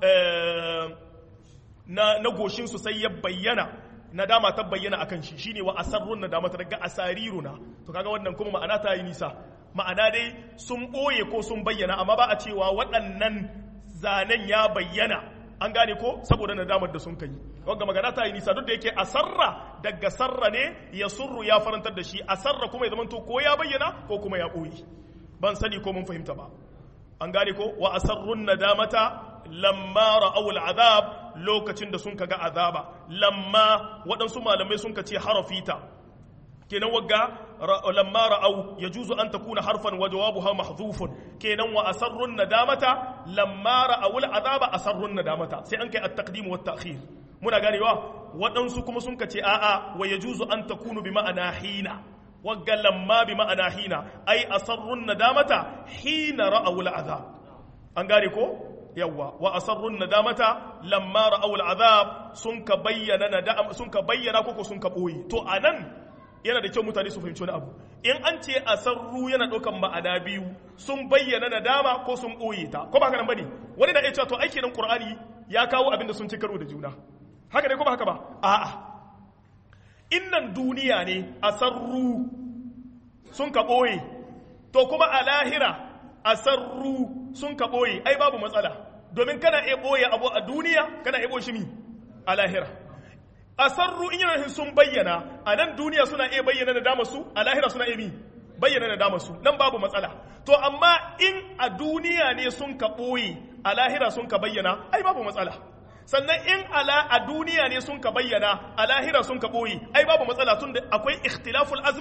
na na goshin su sai ya bayyana nadama ta bayyana akan shi shine wa asarrun nadamata daga asariruna to kaga wannan kuma ma'ana ta yi nisa ma'ana dai sun ɓoye ko sun bayyana amma ba a cewa waɗannan zanen ya bayyana an gane ko saboda nadamar da sun kai wanga magana ta yi nisa duk da yake asarra daga sarra ne ya surru ya farantar da shi asarra kuma ya zamanto ko ya bayyana ko kuma ya ɓoye ban sani ko mun fahimta ba an gane ko wa asarrun nadamata lamma ra'aw al'azab lokacin da sun kaga azaba lamma waɗansu malamai sun ka ce harafita kenan wagga lamma ra'au yajuzu an takuna harfan wa jawabuha mahdhufun kenan wa asarrun nadamata lamma ra'aw al'azaba asarrun nadamata sai an kai at-taqdim wa at-ta'khir muna ganewa waɗansu kuma sun kace a'a wa yajuzu an takunu bi ma'ana hina wagga lamma bi ma'ana hina ai asarrun nadamata hina ra'aw al'azab an gane ko yawwa wa asarrun nadamata lamma ra'aw al'azab sun ka bayyana nadama sun ka bayyana koko sun ka boye to anan yana da kyau mutane su fahimci wani abu in an ce asarru yana ɗaukan ma'ana biyu sun bayyana nadama ko sun ɓoye ta ko ba haka nan bane wani na iya cewa to aiki nan qur'ani ya kawo abin da sun ci karo da juna haka ne ko ba haka ba a'a innan duniya ne asarru sun ka ɓoye to kuma a lahira asarru sun ka ɓoye ai babu matsala domin kana iya ɓoye abu a duniya kana iya ɓoye shi mi a lahira asarru in yana sun bayyana a nan duniya suna iya bayyana da dama su a lahira suna iya mi bayyana da dama su nan babu matsala to amma in a duniya ne sun ka ɓoye a lahira sun ka bayyana ai babu matsala sannan in ala a duniya ne sun ka bayyana a lahira sun ka ɓoye ai babu matsala tun da akwai ikhtilaful azman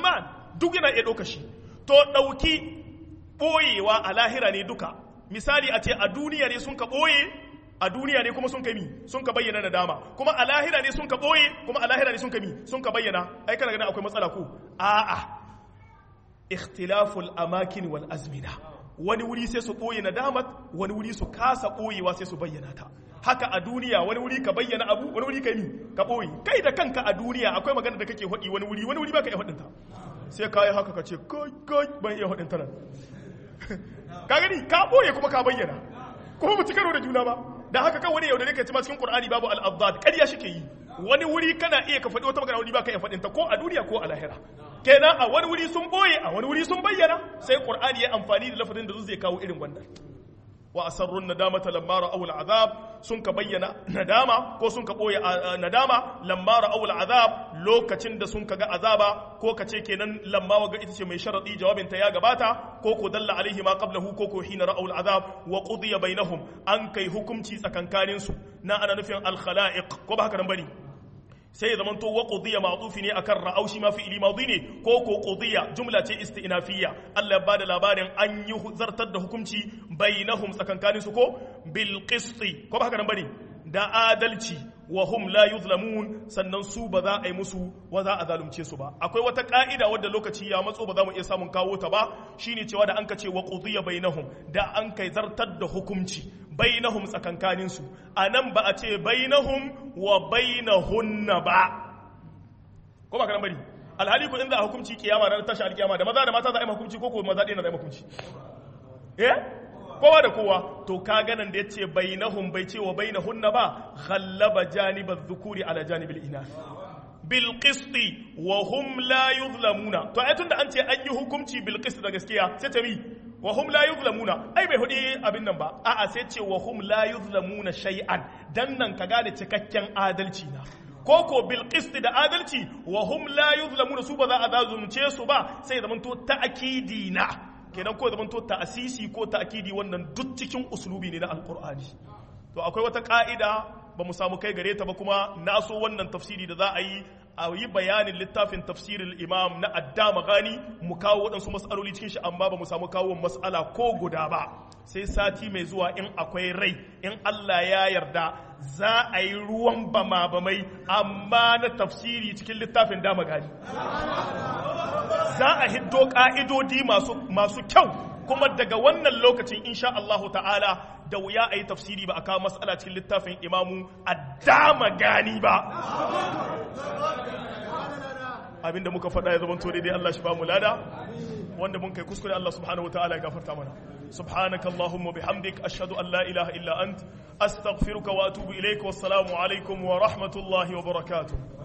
duk yana iya ɗauka shi to ɗauki ɓoyewa a lahira ne duka misali a ce a duniya ne sun ka ɓoye a duniya ne kuma sun ka mi sun ka bayyana da dama kuma a lahira ne sun ka ɓoye kuma a lahira ne sun ka mi sun ka bayyana ai kana ganin akwai matsala ko a'a ikhtilaful amakin wal azmina wani wuri sai su ɓoye nadamat wani wuri su kasa ɓoyewa sai su bayyana ta haka a duniya wani wuri ka bayyana abu wani wuri ka yi ka ɓoye kai da kanka a duniya akwai magana da kake haɗi wani wuri wani wuri ba ka iya haɗinta sai ka yi haka ka ce kai kai ban iya haɗinta nan ka gani ka ɓoye kuma ka bayyana kuma mu ci karo da juna ba da haka kan wani yaudare ka ci ma cikin qur'ani babu al-abdad ƙarya shi ke yi wani wuri kana iya ka faɗi wata magana wani ba ka iya faɗinta ko a duniya ko a lahira kenan a wani wuri sun boye a wani wuri sun bayyana sai qur'ani ya amfani da lafazin da zai kawo irin wannan wa asarrun nadamata lamma ra'aw al'azab sun ka bayyana nadama ko sun ka boye nadama lamma ra'aw al'azab lokacin da sun ka ga azaba ko ka ce kenan lamma waga ita ce mai sharadi jawabin ta ya gabata ko ko dalla alaihi ma qablahu ko ko hina ra'aw al'azab wa qudiya bainahum an kai hukunci tsakankanin su na ana nufin al khalaiq ko ba haka nan bane sai ya zamanto wa qudiya ma'tufi ne akan ra'au shi ma fi'ili madi ne ko ko qudiya jumla ce istinafiyya Allah ya bada labarin an yi zartar da hukunci bainahum tsakankanin su ko bil qisti ko ba haka nan bane da adalci wa hum la yuzlamun sannan su ba za a yi musu wa za a zalunce su ba akwai wata ka'ida wadda lokaci ya matso ba za mu iya samun kawo ta ba shine cewa da an ka ce wa qudiya bainahum da an kai zartar da hukunci bainahum tsakankanin su anan ba a ce bainahum wa bainahunna ba ko ba kana bari alhali ko in za a hukunci kiyama na tashi alkiyama da maza da mata za a yi hukunci ko ko maza ɗaya na za a yi hukunci eh kowa da kowa to ka ganan da ya ce bainahum bai ce wa bainahunna ba ghallaba janibar dhukuri ala janibil inath bil qisti wa hum la yuzlamuna to ai tunda an ce an yi hukunci bil qisti da gaskiya sai ta mi wa hum la yuzlamuna ai bai hudi abin nan ba a'a sai ce wa hum la yuzlamuna shay'an dan nan ka gane cikakken adalci na koko bil qisti da adalci wa hum la yuzlamuna su ba za a zalunce su ba sai zaman to ta'kidi na kenan ko zaman to ta'asisi ko ta'kidi wannan duk cikin uslubi ne na alqur'ani to akwai wata ka'ida ba mu samu kai gare ta ba kuma na so wannan tafsiri da za a yi a yi bayanin littafin tafsirin imam na addama gani mu kawo waɗansu matsaloli cikin shi amma ba mu samu kawo matsala ko guda ba sai sati mai zuwa in akwai rai in Allah ya yarda za a yi ruwan bama bamai amma na tafsiri cikin littafin dama gani za a hiddo ka'idodi masu kyau kuma daga wannan lokacin insha Allahu ta'ala da wuya a yi tafsiri ba a kawo matsala cikin littafin imamu a dama gani ba abinda muka faɗa ya zama to daidai Allah shi ba mu lada wanda mun kai kuskure Allah subhanahu wataala ya gafarta mana subhanaka allahumma bihamdik ashhadu an la ilaha illa ant astaghfiruka wa atubu ilaik wassalamu alaikum wa rahmatullahi wa barakatuh